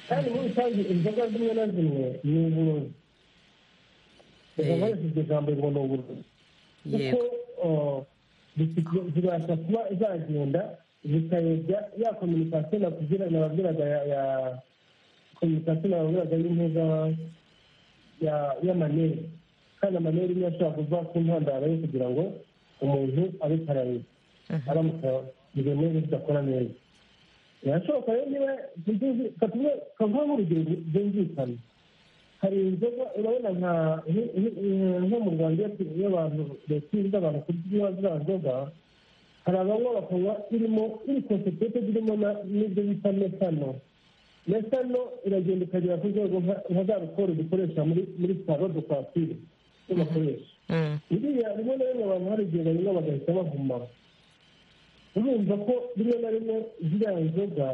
kandi muri rusange inzoga zimwe na zimwe ni uburozi reka Eh. nkoreshe iryo jambo ngo ni uburozi kuko yego uh, zisi- zibasha kuba zagenda zikayobya ya kominikasiyo nakugira nababwiraga ya ya kominikasiyo nababwiraga y'intuza ya- y'amaneri kandi amaneri niyo ashobora kuva ku ntandaro yo kugira ngo umuntu abe pararize aramutse ibintu bidakora neza birashoboka rero niba tuzi katuvuge kavuga nk'urugero byumvikana hari inzoga urabona nka nk- nk- nko mu rwanda iyo tu- iyo abantu leta ibuza abantu kunywa ziriya nzoga hari abanywa bakanywa irimo iri konsepete zirimo na- n'ibyo bita metano metano iragenda ikagera ku rwego nka nka za rukoro dukoresha muri muri salo de kwakire zo bakoresha Mm. biriya rimwe na rimwe abantu hari igihe banywa bagahita bahuma urumva ko rimwe na rimwe ziriya nzoga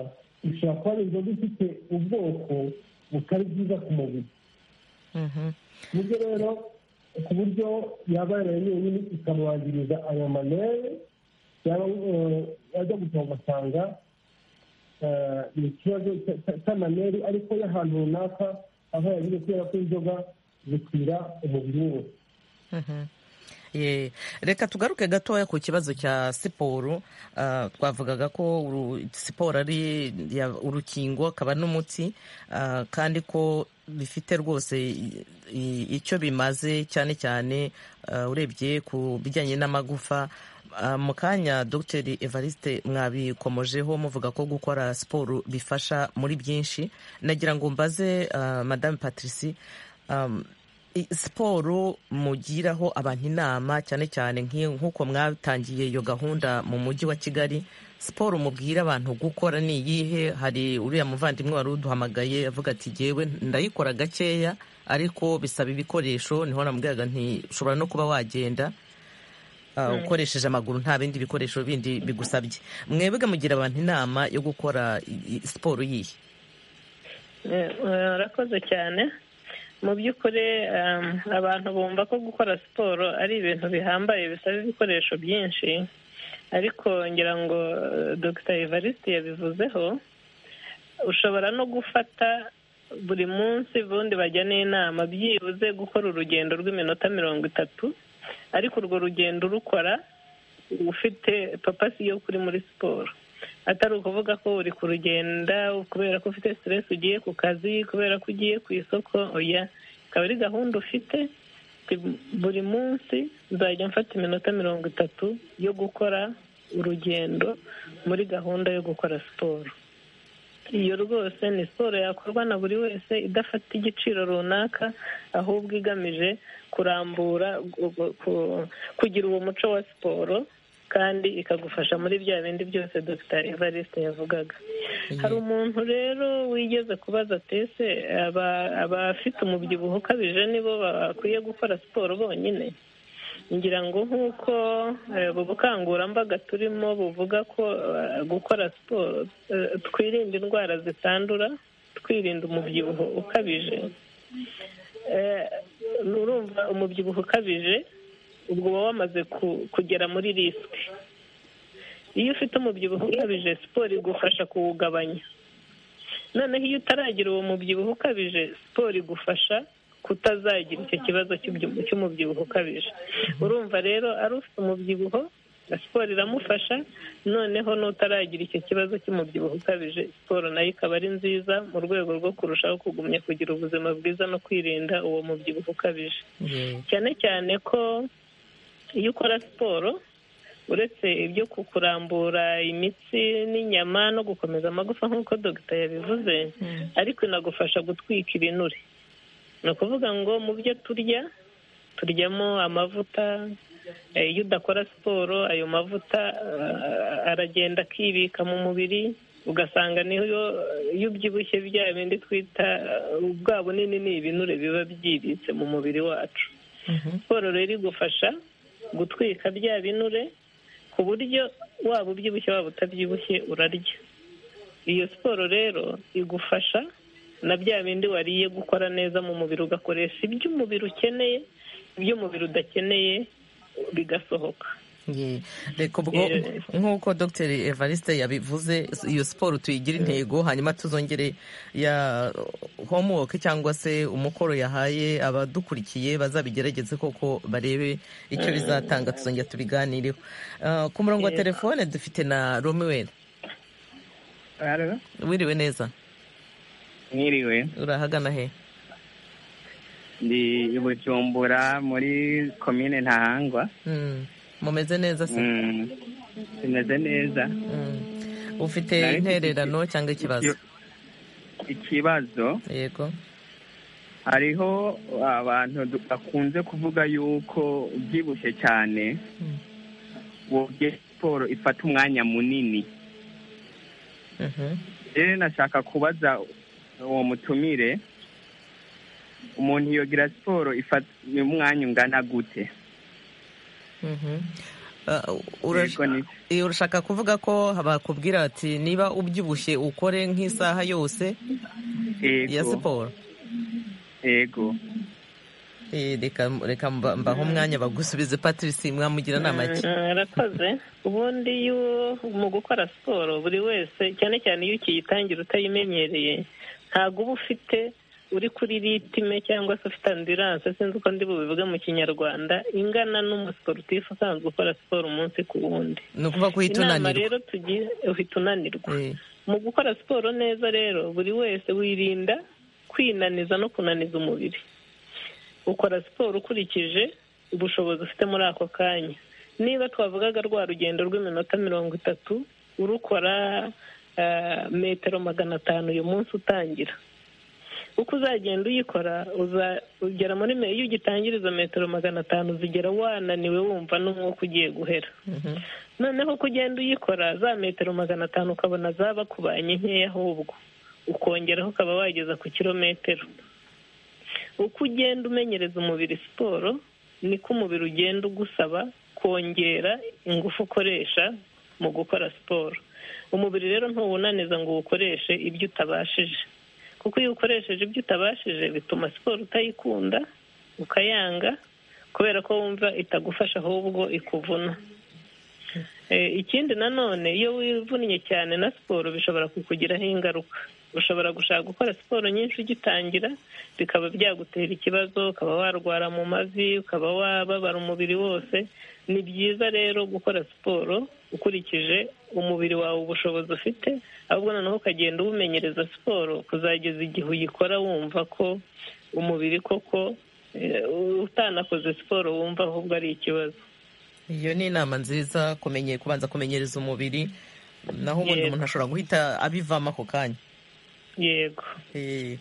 ishobora kuba ari inzoga ifite ubwoko butari bwiza ku mubiri Mhm. nibyo rero ku buryo yaba yarayenyeye nyine ikamwangiriza ayo manere yaba eh, yajya gusaba ugasanga eh, ni ikibazo cya- cya- cy'amaneri ariko y'ahantu runaka aho yagize kubera ko inzoga zikwira umubiri wose Mhm. Ye, reka tugaruke gatoya ku kibazo cya siporo Ah, twavugaga ko uru- siporo ari ya- urukingo akaba n'umuti Ah, kandi ko bifite rwose i- i- icyo bimaze cyane cyane ah, urebye ku bijyanye n'amagufa Ah, mu kanya dr evariste mwabikomojeho muvuga ko gukora siporo bifasha muri byinshi nagira ngo mbaze ah, madame patricie um, i- siporo mugiraho abantu inama cyane cyane nk'iyo- nk'uko mwatangiye iyo gahunda mu mujyi wa kigali siporo mubwira abantu gukora ni iyihe hari uriya muvandimwe wari uduhamagaye avuga ati jyewe ndayikora gakeya ariko bisaba ibikoresho niho namubwiraga nti ushobora no kuba wagenda uh, ukoresheje amaguru nta bindi bikoresho bindi bigusabye mwebwe mugira abantu inama yo gukora i- i- siporo yihe urakoze cyane mu by'ukuri um, abantu bumva ko gukora siporo ari ibintu bihambaye bisaba ibikoresho byinshi ariko ngira ngo uh, dr evariste yabivuzeho ushobora no gufata buri munsi ubundi bajya n'inama byibuze gukora urugendo rw'iminota mirongo itatu ariko urwo rugendo urukora ufite papasi yo kuri muri siporo atari ukuvuga ko uri kurugenda kubera ko ufite stress ugiye ku kazi kubera ko ugiye ku isoko oya ikaba ari gahunda ufite Ati, buri munsi nzajya mfata iminota mirongo itatu yo gukora urugendo muri gahunda yo gukora siporo iyo rwose ni siporo yakorwa na buri wese idafata igiciro runaka ahubwo igamije kurambura gu- gu- ku- kugira uwo muco wa siporo kandi ikagufasha muri bya bindi byose dr evariste yavugaga hari umuntu rero wigeze kubaza ati ese aba- abafite umubyibuho ukabije nibo bakwiye gukora siporo bonyine ngira ngo nk'uko eh, ubu bukangurambaga turimo buvuga ko eh, gukora siporo eh, twirinda indwara zitandura twirinda umubyibuho ukabije Eh, nurumva umubyibuho ukabije ubwo uba wamaze ku- kugera muri risike iyo ufite umubyibuho ukabije siporo igufasha kuwugabanya noneho iyo utaragira uwo mubyibuho ukabije siporo igufasha kutazagira icyo kibazo cy'ubyi- cy'umubyibuho ukabije urumva rero ari ufite umubyibuho siporo iramufasha noneho n'utaragira icyo kibazo cy'umubyibuho ukabije siporo nayo ikaba ari nziza mu rwego rwo kurushaho kugumya kugira ubuzima bwiza no kwirinda uwo mubyibuho ukabije cyane cyane ko iyo ukora siporo uretse ibyo ku- kurambura imitsi n'inyama no gukomeza amagufa nk'uko dogita yabivuze ariko inagufasha gutwika ibinure ni ukuvuga ngo mu byo turya turyamo amavuta eh, iyo udakora siporo ayo mavuta eh, aragenda akibika mu mubiri ugasanga niyo iyo ubyibushye bya bindi twita eh, bwa bunini ni ibinure biba byibitse mu mubiri wacu siporo rero igufasha gutwika bya binure ku buryo waba ubyibushye waba utabyibushye urarya iyo siporo rero igufasha na bya bindi wariye gukora neza mu mubiri ugakoresha ibyo umubiri ukeneye ibyo umubiri udakeneye bigasohoka Ye. reka ubwo Eh. nk'uko dr evariste yabivuze iyo siporo tuyigire intego hanyuma tuzongere ya homework cyangwa se umukoro yahaye abadukurikiye bazabigerageze koko barebe icyo bizatanga tuzongera tubiganireho Ah, ku murongo wa telefone dufite na romuel wiriwe neza mwiriwe urahagana he ndi i bujumbura muri komine ntahangwa Mm. mumeze neza se Mm, bimeze neza Mm. ufite Nari mfite intererano cyangwa ikibazo ikibazo yego hariho abantu du- bakunze kuvuga yuko ubyibushye cyane Mm. wobye siporo ifata umwanya munini Mhm. rero nashaka kubaza uwo mutumire umuntu yogira siporo ifata umwanya ungana gute Mhm. Ah, urash- Yego, ni- Eh, urashaka kuvuga ko bakubwira ati niba ubyibushye ukore nk'isaha yose ya yego siporo yego Eh, reka reka mba- mbahe umwanya bagusubize patrice mwamugira inama ki Mm, Arakoze. Ubundi iyo mu gukora siporo buri wese cyane cyane iyo ukiyitangira utayimenyereye ntabwo uba ufite uri kuri ritime cyangwa se ufite ambilanse sinzi uko ndi bubivuge mu kinyarwanda ingana n'umusiporutifu usanzwe ukora siporo umunsi ku wundi ni ukuvuga ko uhita inama unanirwa rero tugira uhita unanirwa Eh, mu gukora siporo neza rero buri wese wirinda kwinaniza no kunaniza umubiri ukora siporo ukurikije ubushobozi ufite muri ako kanya niba twavugaga rwa rugendo rw'iminota mirongo itatu urukora ah, metero magana atanu uyu munsi utangira uko uzagenda uyikora uzagera muri me- iyo ugitangira izo metero magana atanu zigera wananiwe wumva n'umwuka ugiye guhera noneho uko ugenda uyikora za metero magana atanu ukabona zaba kubanye nkeya ahubwo ukongeraho ukaba wageza ku kilometero uko ugenda umenyereza umubiri siporo niko umubiri ugenda ugusaba kongera ingufu ukoresha mu gukora siporo umubiri rero ntuwunaniza ngo uwukoreshe ibyo utabashije kuko iyo ukoresheje ibyo utabashije bituma siporo utayikunda ukayanga kubera ko wumva itagufasha ahubwo ikuvuna Eh, ikindi nanone iyo wivunnye cyane na siporo bishobora kukugiraho ingaruka ushobora gushaka gukora siporo nyinshi ugitangira bikaba byagutera ikibazo ukaba warwara mu mavi ukaba wababara umubiri wose ni byiza rero gukora siporo ukurikije umubiri wawe ubushobozi ufite ahubwo noneho ukagenda uwumenyereza siporo kuzageza igihe uyikora wumva ko umubiri koko eh, utanakoze siporo wumva ahubwo ari ikibazo iyo ni inama nziza kumenye kubanza kumenyereza umubiri naho ubundi Yego. umuntu ashobora guhita abivamo ako kanya yego Eh,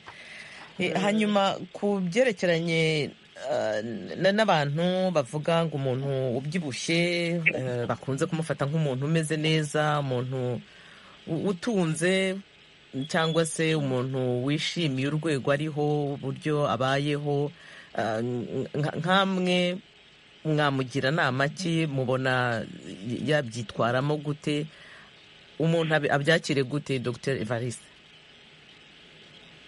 eh, hanyuma ku byerekeranye eh, na- n'abantu bavuga ngo umuntu ubyibushye eh, bakunze kumufata nk'umuntu umeze neza umuntu u- utunze cyangwa se umuntu wishimiye urwego ariho uburyo abayeho eh, nka- nk'amwe mwamugira inama ki mubona yabyitwaramo gute umuntu abi- abyakire gute dr evariste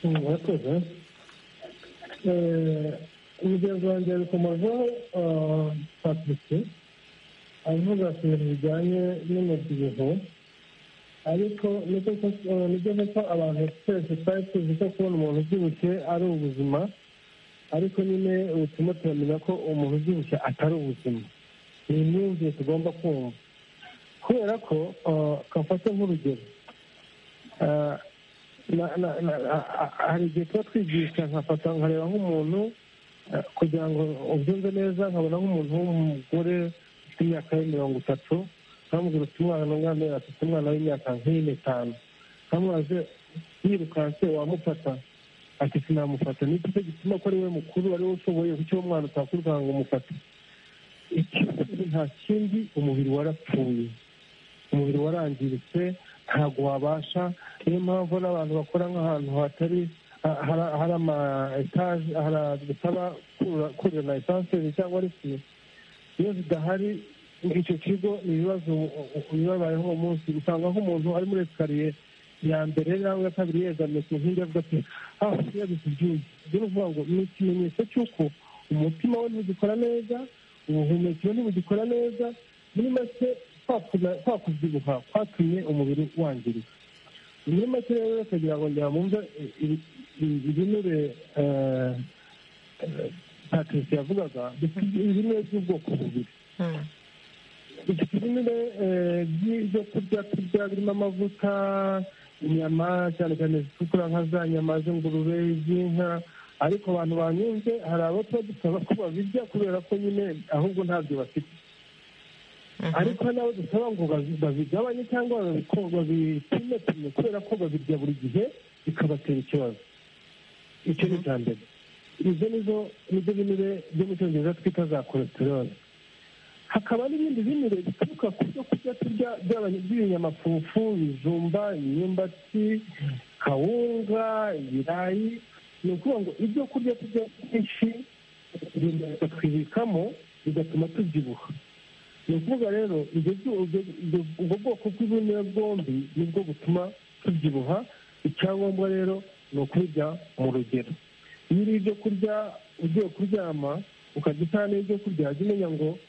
murakoze Eh, umugenzi wanjye ari kumazaho patrick avuga ku bintu bijyanye n'umubyibuho ariko nibyo koko- eh, nibyo koko abantu twese twari tuzi ko kubona umuntu ubyibushye ari ubuzima ariko nyine ubutuma turamenya ko umuntu ubyibushye atari ubuzima ni imyumvire tugomba kumva kubera ko eh, kafate nk'urugero Eh, na- na- na- a- a- hari igihe tuba twigisha nkafata nkareba nk'umuntu eh, kugira ngo ubyumve neza nkabona nk'umuntu w'umugore ufite imyaka ye mirongo itatu nkamubwira ufite umwana umwana we afite umwana w'imyaka nk'ine itanu nkamubaze yirukanse wamufata ati sinamufata n'iki cyo gituma ko ari we mukuru ari we ushoboye kuki uwo mwana utakwirukanka ngo umufate ikibazo nta kindi umubiri warapfuye umubiri warangiritse ntabwo wabasha niyo mpamvu n'abantu bakora nk'ahantu hatari ha- hari- hari ama etaje hari bitaba kurira esanseri cyangwa resi iyo zidahari icyo kigo ni ibibazo bibabayeho uwo munsi usanga nk'umuntu ari muri esikariye ya mbere nawe ya kabiri yegamiye ku nkingi avuga ati ah yabize ibyuya ibyo ni ukuvuga ngo ni ikimenyetso cy'uko umutima we ntugikora neza ubuhumekero ntibugikora neza muri make kwakuna- kwakubyibuha kwatumye umubiri wangirika muri make rero kugira ngo ngira mwumve ibinure patrice yavugaga dufite ibinure by'ubwoko bubiri dufite ibinure eh, by'ibyo kurya turya birimo amavuta inyama cyane cyane zitukura nka za nyama z'ingurube iz'inka ariko abantu banyunze hari abo tuba dusaba ko babirya kubera ko nyine ahubwo ntabyo bafite ariko hari n'abo dusaba ngo babi- babigabanye cyangwa babiko- babipime pime kubera ko babirya buri gihe bikabatera ikibazo icyo ni icya mbere ibyo nizo nibyo binure byo mu cyongereza twita za kolesterone hakaba n'ibindi binure bituruka ku byo kurya turya by'abanya- by'ibinyamafufu ibijumba imyumbati kawunga ibirayi ni ukuvuga ngo ibyo kurya turya byinshi twibikamo bigatuma tubyibuha ni ukuvuga rero ibyo byu- ibyo- ibyo- ubwo bwoko bw'ibimera bwombi nibwo butuma tubyibuha icyangombwa rero ni ukubirya mu rugero iyo uriye ibyo kurya ugiye kuryama ukarya isahani y'ibyo kurya jya umenya ngo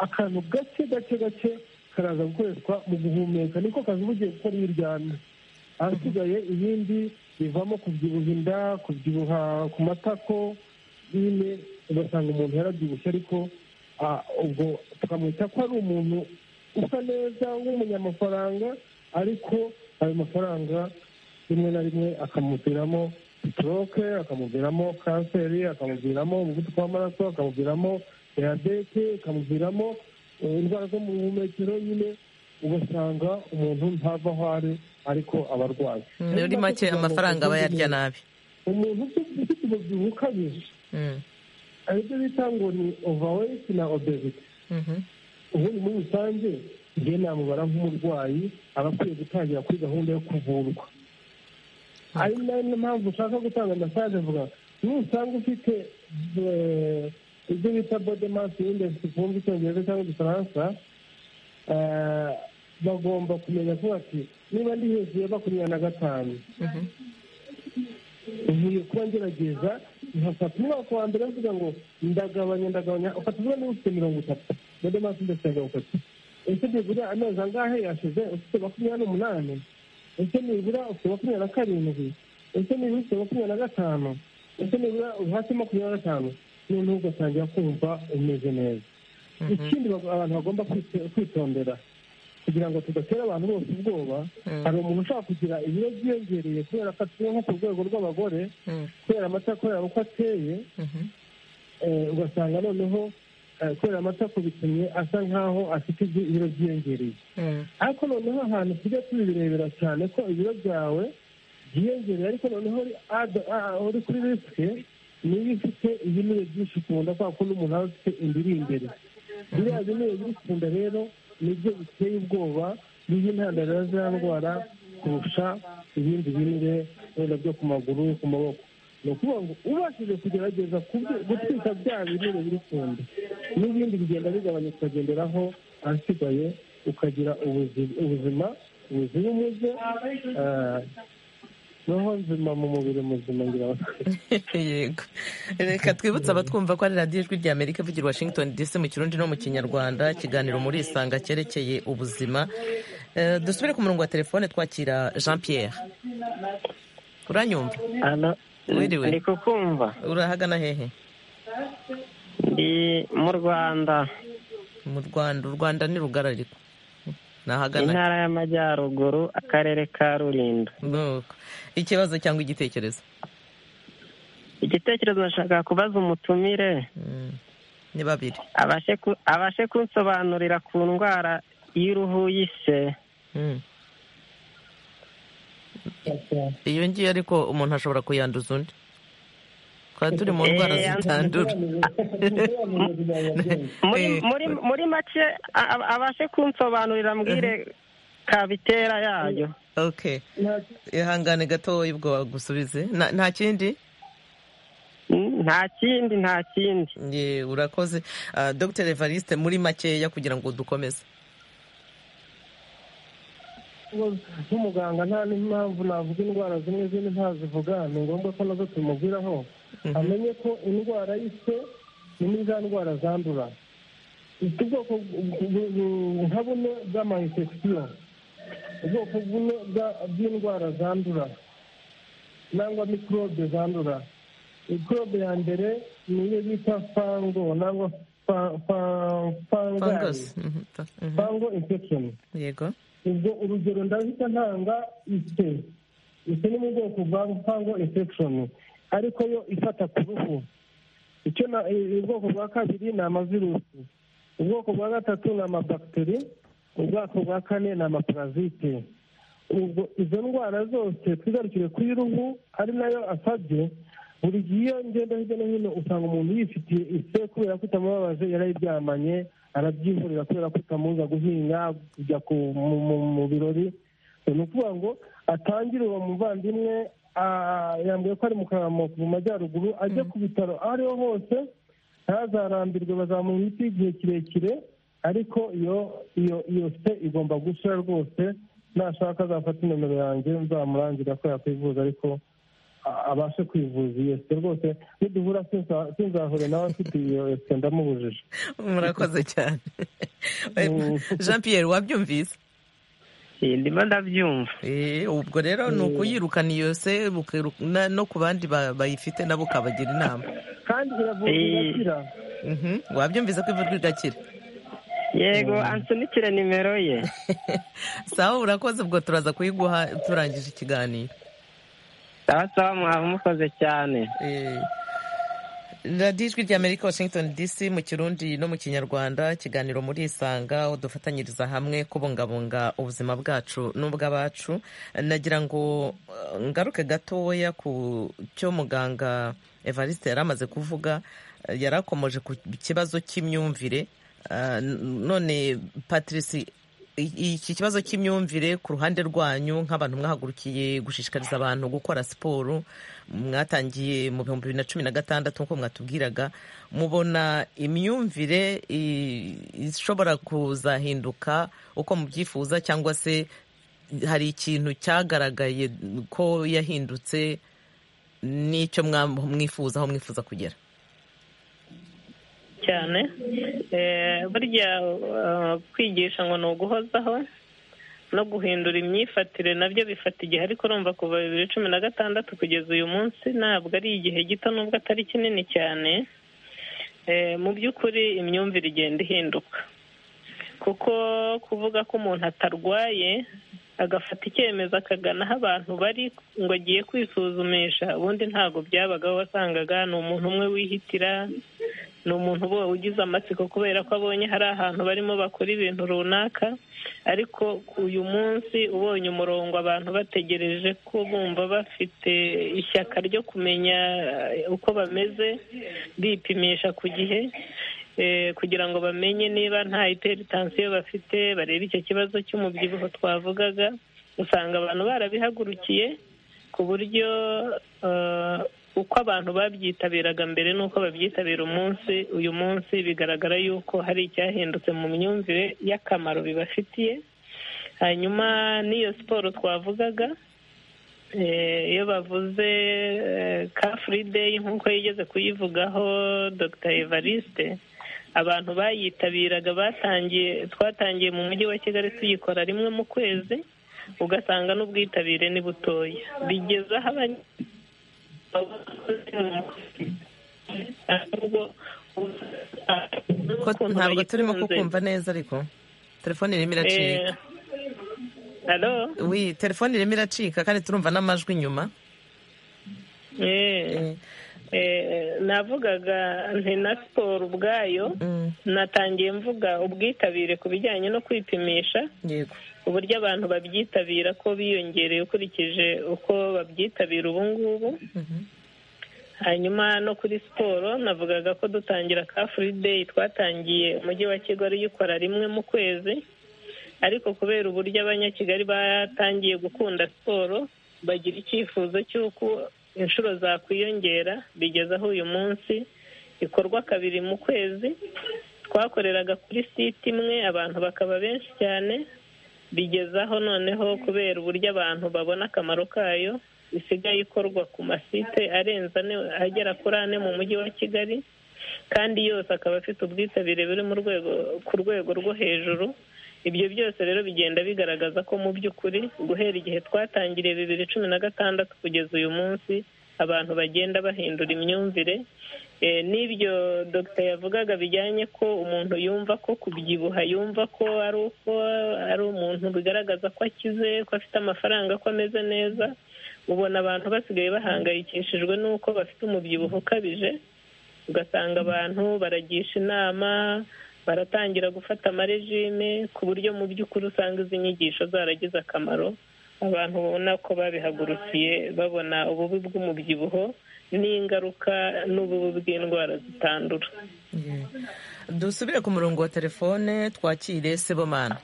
akantu gake gake gake karaza gukoreshwa mu guhumeka niko kazi uba ugiye gukora iyo uryamye ahasigaye ibindi bivamo kubyibuha inda kubyibuha ku matako nyine ugasanga umuntu yarabyibushye ariko ah, ubwo tukamwita ko ari umuntu usa neza w'umunyamafaranga ariko ayo mafaranga rimwe na rimwe akamuviramo sitoroke akamuviramo kanseri akamuviramo umuvuduko w'amaraso akamuviramo diyabete akamuviramo eh, indwara zo mu buhumekero nyine ugasanga umuntu ntava aho ari ariko abarwayi muri make amafaranga aba yarya nabi umuntu ufite umubyibuho ukabije aribyo bita ngo ni overweight na obesity ubundi muri rusange njye namubara nk'umurwayi aba akwiye gutangira kuri gahunda yo kuvurwa ari nayo mpamvu ushaka gutanga mesaje avuga nusanga ufite eh, ibyo bita body mass index ku mvu icyongereza cyangwa igifaransa eh, bagomba kumenya ko bati niba ndi hejuru ya makumyabiri na gatanu nkwiye kuba ngerageza nkafata umwaka wa mbere mvuga ngo ndagabanya ndagabanya ufata uvuga niba ufite mirongo itatu body mass index ya mirongo itatu ese nibura amezi angahe yashize ufite makumyabiri n'umunani ese nibura ufite makumyabiri na karindwi ese nibura ufite makumyabiri na gatanu ese nibura uri hasi ya makumyabiri na gatanu noneho ugatangira kumva umeze neza ikindi bag- abantu bagomba kwite- kwitondera kugira ngo tudatera abantu bose ubwoba hari umuntu ushaka kugira ibiro byiyongereye kubera ko atuye nko ku rwego rw'abagore kubera amata kubera uko ateye eh, ugasanga noneho eh, kubera amata kubitumye asa nk'aho afite ibyo- ibiro byiyongereye ariko noneho ahantu tujya tubirebera cyane ko ibiro byawe byiyongereye ariko noneho uri ada- ah, uri kuri risike niba ufite ibinure byinshi ku nda kubera ko n'umuntu aba afite indiri imbere biriya binure biri ku nda rero nibyo biteye ubwoba biha intandaro ya ndwara kurusha ibindi binure wenda byo ku maguru ku maboko ni ukuvuga ngo ubashije kugerageza kubyo- gutwika bya binure biri ku nda n'ibindi bigenda bigabanya ukagenderaho ahasigaye ukagira ubuzima ubuzima buzira umuze eh, roho nzima mu mubiri muzima ngira ngo yego reka twibutse abatwumva ko ari radiyo ijwi rya amerika ivugira i washington dc mu kirundi no mu kinyarwanda ikiganiro muri isanga cyerekeye ubuzima Eh, dusubire ku murongo wa telefone twakira jean pierre uranyumva ano Wiriwe. ndi kukumva urahagana hehe ndi mu rwanda mu rwanda u rwanda ni rugari ariko nahagana intara y'amajyaruguru akarere ka rulindo Nuko. ikibazo cyangwa igitekerezo igitekerezo nashaka kubaza umutumire Mm. ni babiri abashe ku- abashe kunsobanurira ku ndwara y'uruhu y'ise Mm. iyo ngiyo ariko umuntu ashobora kuyanduza undi twari turi mu ndwara Eh, zitandura muri Eh, muri muri make a- a- abashe kunsobanurira mbwire kabitera yayo okay ihangane gatoya ubwo bagusubize Na- nta kindi Mm, nta kindi nta kindi Ye, urakoze Ah, dr evariste muri makeya kugira ngo dukomeze nk'umuganga nta n'impamvu navuga indwara zimwe zindi ntazivuga ni ngombwa ko nazo tumubwiraho amenye ko indwara y'ise ni muri za ndwara zandura ifite ubwoko bu- bu- bu- nka bune bw'amayinfegisiyo ubwoko bune bwa- bw'indwara zandura nangwa mikorobe zandura mikorobe ya mbere ni iyo bita fango nangwa fa- fa- fangari fungus Mhm, ta- mhm. fango infekishoni yego ubwo urugero ndahita ntanga ise ise ni mu bwoko bwa mpango infekishoni ariko yo ifata ku ruhu icyo na i- ubwoko bwa kabiri ni amavirusi ubwoko bwa gatatu ni amabakiteri ubwoko bwa kane ni amaparazite ubwo izo ndwara zose twigarukire kuri ruhu ari nayo asabye buri gihe iyo ngenda hirya no hino usanga umuntu yifitiye ise kubera ko itamubabaje yarayiryamanye arabyihurira kubera ko itamuza guhinga kujya ku- mu- mu- mu birori ni ukuvuga ngo atangire uwo muvandimwe ah, yambwiye ko ari mu Karamogo mu majyaruguru ajye ku bitaro aho ariho hose ntazarambirwe bazamuha imiti y'igihe kirekire ariko iyo iyo iyo se igomba gushira rwose nashaka azafata inomero yanjye nzamurangira ko yakwivuza ariko a- abashe kwivuza iyo se rwose niduhura sinza- sinzahure nawe afite iyo se ndamubujije murakoze cyane Mm. jean pierre wabyumvise Eh, ndimo ndabyumva Eh, ubwo rero ni ukuyirukana iyo se ukiru- na- no ku bandi ba- bayifite nabo ukabagira inama kandi iravurwa Eh. igakira Mhm. wabyumvise ko ivurwa igakira yego ansunikire nimero ye sawa urakoze ubwo turaza kuyiguha turangije ikiganiro sawa sawa mwaba mukoze cyane Eh, radiyo ijwi ry'amerika washington dc mu kirundi no mu kinyarwanda ikiganiro muri isanga aho dufatanyiriza hamwe kubungabunga ubuzima bwacu n'ubw'abacu nagira ngo eh, ngaruke gatoya ku cyo muganga evariste yari amaze kuvuga eh, yari akomoje ku kibazo cy'imyumvire Ah, n- none patrice i- iki kibazo cy'imyumvire ku ruhande rwanyu nk'abantu mwahagurukiye gushishikariza abantu gukora siporo mwatangiye mu bihumbi bibiri na cumi na gatandatu nk'uko mwatubwiraga mubona imyumvire i- ishobora kuzahinduka uko mubyifuza cyangwa se hari ikintu cyagaragaye ko yahindutse n'icyo mwa- mwifuza aho mwifuza kugera cyane Eh, burya eh, kwigisha ngo ni uguhozaho no guhindura imyifatire nabyo bifata igihe ariko urumva kuva bibiri cumi na gatandatu kugeza uyu munsi ntabwo ari igihe gito nubwo atari kinini cyane Eh, mu by'ukuri imyumvire igenda ihinduka kuko kuvuga ko umuntu atarwaye agafata icyemezo akagana aho abantu bari ngo agiye kwisuzumisha ubundi ntabwo byabagaho wasangaga ni umuntu umwe wihitira ni umuntu uba ugize amatsiko kubera ko abonye hari ahantu barimo bakora ibintu runaka ariko uyu munsi ubonye umurongo abantu bategereje ko bumva bafite ishyaka ryo kumenya eh, uko bameze bipimisha ku gihe eh, kugira ngo bamenye niba nta iperitansiyo bafite barebe icyo kibazo cy'umubyibuho twavugaga usanga abantu barabihagurukiye ku buryo eh, uko abantu babyitabiraga mbere n'uko babyitabira umunsi uyu munsi bigaragara yuko hari icyahindutse mu myumvire y'akamaro bibafitiye hanyuma n'iyo siporo twavugaga eh, iyo bavuze ka furi deyi nk'uko yigeze kuyivugaho dr evariste abantu bayitabiraga batangiye twatangiye mu mujyi wa kigali tuyikora rimwe mu kwezi ugasanga n'ubwitabire ni butoya bigeze aho abanye- Ko Ukuntu ntabwo turimo bayikunze. kukumva neza ariko telefone irimo iracika Eh, Alo? wi telefone irimo iracika kandi turumva n'amajwi inyuma Eh, eh, navugaga nti na siporo ubwayo Mm, natangiye mvuga ubwitabire ku bijyanye no kwipimisha yego uburyo abantu babyitabira ko biyongereye ukurikije uko babyitabira ubu ngubu Mhm. hanyuma no kuri siporo navugaga ko dutangira ka furi deyi twatangiye umujyi wa kigali uyikora rimwe mu kwezi ariko kubera uburyo abanyakigali batangiye gukunda siporo bagira icyifuzo cy'uko inshuro zakwiyongera bigeze aho uyu munsi ikorwa kabiri mu kwezi twakoreraga kuri site imwe abantu bakaba benshi cyane bigezaho noneho kubera uburyo abantu babona akamaro kayo isigaye ikorwa ku masite arenze ane agera kuri ane mu mujyi wa kigali kandi yose akaba afite ubwitabire buri mu rwego ku rwego rwo hejuru ibyo byose rero bigenda bigaragaza ko mu by'ukuri guhera igihe twatangiriye bibiri cumi na gatandatu kugeza uyu munsi abantu bagenda bahindura imyumvire Eh, n'ibyo dogita yavugaga bijyanye ko umuntu yumva ko kubyibuha yumva ko ari uko ari umuntu bigaragaza ko akize ko afite amafaranga ko ameze neza ubona abantu basigaye bahangayikishijwe n'uko bafite umubyibuho ukabije ugasanga abantu baragisha inama baratangira gufata amarejime ku buryo mu by'ukuri usanga izi nyigisho zaragize akamaro abantu ubona ko babihagurukiye babona ububi bw'umubyibuho n'ingaruka n'ububi bw'indwara zitandura Yeah. dusubire ku murongo wa telefone twakire sebomana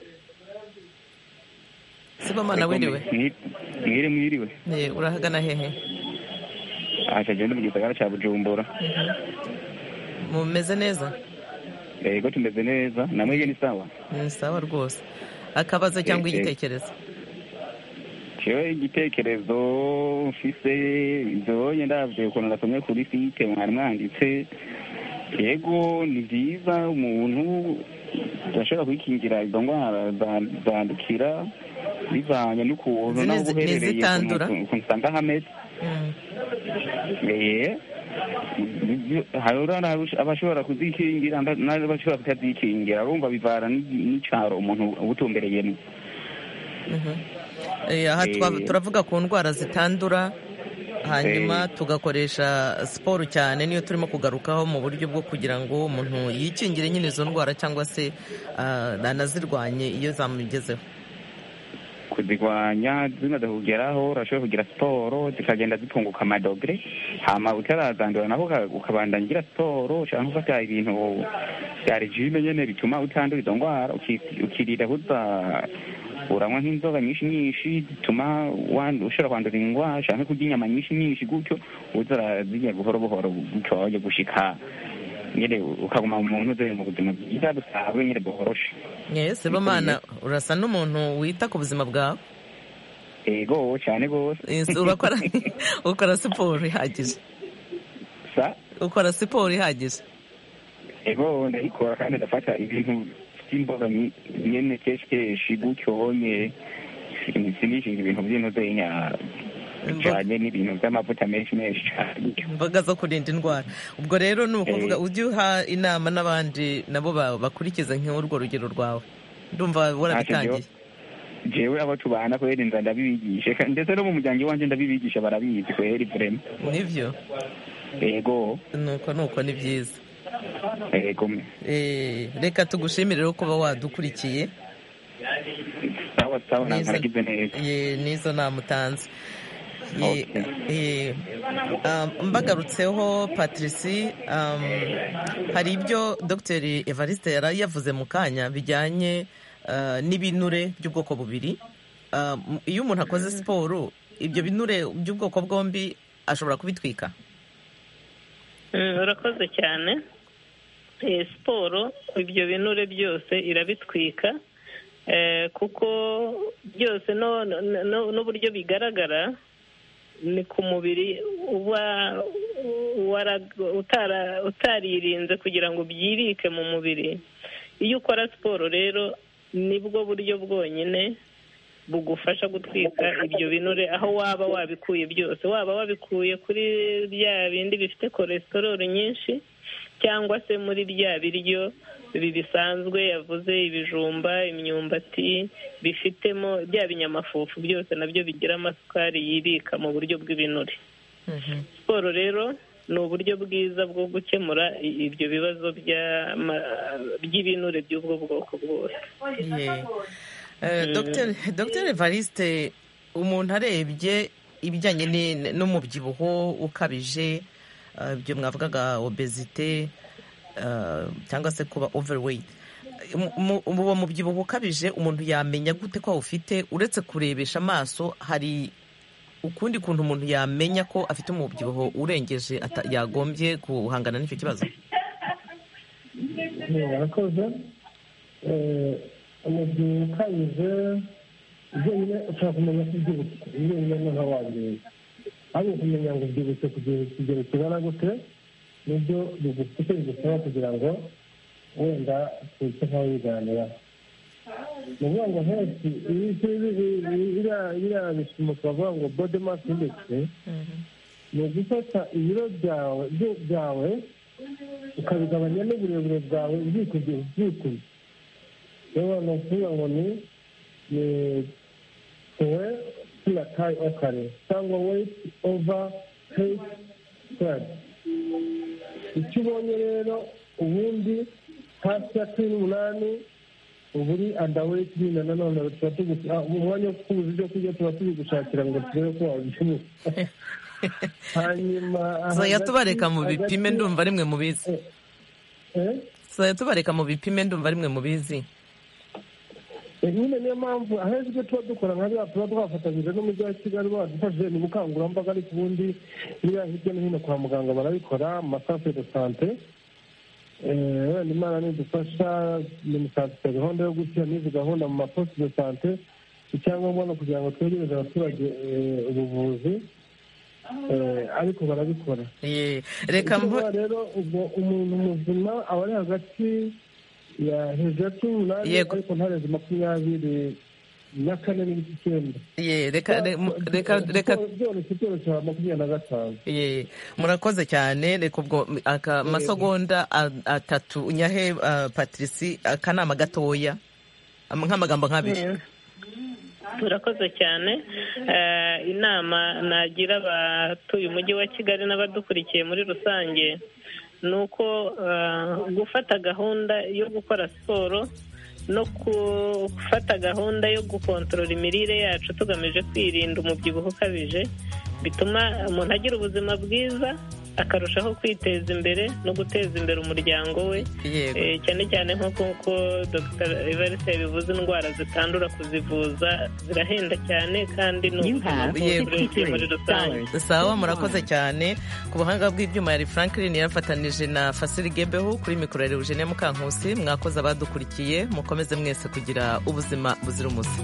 sebomana wiriwe mwiri mwiriwe Eh, urahagana hehe aha tugenda mu gisagara cya bujumbura mumeze neza yego tumeze neza namwege ni sawa ni sawa rwose akabazo cyangwa Eh, eh. igitekerezo jewe igitekerezo mfise ibyoye ndabyo ukuntu nasomye kuri site mwari mwanditse yego ni byiza umuntu ashobora kwikingira izo ndwara za- zandukira bivanye n'ukuntu Zine- n'aho uba uherereye n'izitandura. ukuntu- ukuntu usanga hameze Mm, Eh, hari uriya abashobora kuzikingira nda- n'abashobora kutazikingira urumva bivana n'i- n'icyaro umuntu ubutumbereyemo mhm. Eh, aha twa- Eh. turavuga ku ndwara zitandura hanyuma tugakoresha siporo cyane niyo turimo kugarukaho mu buryo bwo kugira ngo umuntu yikingire nyine izo ndwara cyangwa se ah, anazirwanye iyo zamugezeho kuzirwanya zimaze kugeraho urashobora kugira siporo zikagenda zitunguka amadogere hama utarazandura naho uka- ukabandanya ugira siporo ushaka gufata ibintu bya regime nyene bituma utandura izo ndwara uki- ukirinda kuza uranywa nk'inzoga nyinshi nyinshi zituma wandu- ushobora kwandura indwara ushaka no kurya inyama nyinshi nyinshi gutyo uza urazirya buhoro buhoro gutyo wajya gushika nyine ukaguma mu muntu uzoye mu buzima bwiza busanzwe nyine buhoroshe Yes, Sibomana urasa n'umuntu wita ku buzima bwawe ego cyane rwose Yes, urakora ukora siporo ihagije sa ukora siporo ihagije ego ndayikora kandi ndafata ibintu by'imboga nyi- nyene keshi keshi gutyo nye sinishinga ibintu by'inoze y'inyara bijanye n'ibintu by'amavuta menshi menshi cyane gutyo imboga zo kurinda indwara ubwo rero ni ukuvuga Eh. ujye uha inama n'abandi nabo ba- bakurikize nk'urwo rugero rwawe ndumva warabitangiye jewe abo tubana kweri nza ndabibigishe kandi ndetse no mu muryango iwanje ndabibigisha barabizi kweri vrema nibyo ego nuko nuko ni byiza ego me Eh, reka tugushimire rero kuba wadukurikiye sawa sawa Neza. nagize neza Ye, n'izo nama utanze Ye, Okay. eh, um, mbagarutseho patrici um, hari ibyo dr evariste yari yavuze mu kanya bijyanye uh, n'ibinure by'ubwoko bubiri Um, iyo umuntu akoze siporo ibyo binure by'ubwoko bwombi ashobora kubitwika Mm, urakoze cyane Eh, siporo ibyo binure byose irabitwika Eh, kuko byose no- no- no- n'uburyo bigaragara ni ku mubiri uba wara- utara- utaririnze kugira ngo byirike mu mubiri iyo ukora siporo rero nibwo buryo bwonyine bugufasha gutwika ibyo binure aho waba wabikuye byose waba wabikuye kuri bya bindi bifite cholesterol nyinshi cyangwa se muri bya biryo ibi bisanzwe yavuze ibijumba imyumbati bifitemo bya binyamafufu byose nabyo bigira amasukari yibika mu buryo bw'ibinure siporo rero ni uburyo bwiza bwo gukemura i- ibyo bibazo by'ama- by'ibinure by'ubwo bwoko bwose Ye. Eh, Dr. Dr. Evariste umuntu arebye ibijyanye ni- n'umubyibuho ukabije eh, ibyo mwavugaga obesite eh, cyangwa se kuba overweight Mu- mu- uwo mubyibuho ukabije umuntu yamenya gute ko awufite uretse kurebesha amaso hari ukundi kuntu umuntu yamenya ko afite umubyibuho urengeje ata- yagombye guhangana n'icyo kibazo warakoze Eh, umubyibuho ukabije byonyine ushobora kumenya ko ubyibutse byonyine ni nka wangiriye ariko kumenya ngo ubyibutse kugera ikigero kingana gute nibyo bigufite bigusaba kugira ngo wenda tuze nkaho wiganiraho ni ukuvuga ngo henshi iyi biriya bipimo twavuga ngo body mass index ni ugufata ibiro byawe byo- byawe ukabigabanya n'uburebure bwawe byikubye byikubye rero ni ukuvuga ngo ni ni tuwe tuya tayi okare cyangwa weyiti ova heyiti twari icyo ubonye rero ubundi hasi ya cumi n'umunani uba uri andaweyiti nyine nanone tuba tugufi ah, mu mwanya wo kubuza ibyo kurya tuba tubigushakira ngo turebe ko wabishoboye hanyuma saya hagati- tubareka mu bipime hagati- ndumva rimwe mu bizi eh? saya tubareka mu bipime ndumva rimwe mu bizi Eh, nyine niyo mpamvu ahenshi ibyo tuba dukora nka biriya tuba twafatanyije n'umujyi wa kigali badufashije ni ubukangurambaga ariko ubundi biriya hirya no hino kwa muganga barabikora mu masafe de sante Eh, wenda imana nidufasha minisante gahunda yo gushyira n'izi gahunda mu maposite de sante icyangombwa ni ukugira ngo twegereze abaturage eh, ubuvuzi Eh, ariko barabikora Ye, reka Icyo mvu uvuga rero ubwo umuntu muzima aba ari hagati ya hejuru ya cumi n'umunani Yego. ariko ntarenze makumyabiri na kane n'ibice icyenda ye reka re- mu- reka reka Byoroshye, byoroshye byoroshye haba makumyabiri na gatanu ye murakoze cyane reka ubwo m- aka masegonda a- atatu nyahe ah, patrici akanama gatoya Am- nk'amagambo nk'abiri murakoze cyane Eh, inama nagira abatuye umujyi wa kigali n'abadukurikiye muri rusange ni uko eh, gufata gahunda yo gukora siporo no gufata gahunda yo gukontorora imirire yacu tugamije kwirinda umubyibuho ukabije bituma umuntu agira ubuzima bwiza akarushaho kwiteza imbere no guteza imbere umuryango we Yego. Eh, cyane cyane nk'uko dr evariste yabivuze indwara zitandura kuzivuza zirahenda cyane kandi ni ubuvuzi muri rusange sawa murakoze cyane ku buhanga bw'ibyuma yari franklin yarafatanije na fasiri gebeho kuri mikoro ya eugene mukankusi mwakoze abadukurikiye mukomeze mwese kugira ubuzima buzira umuze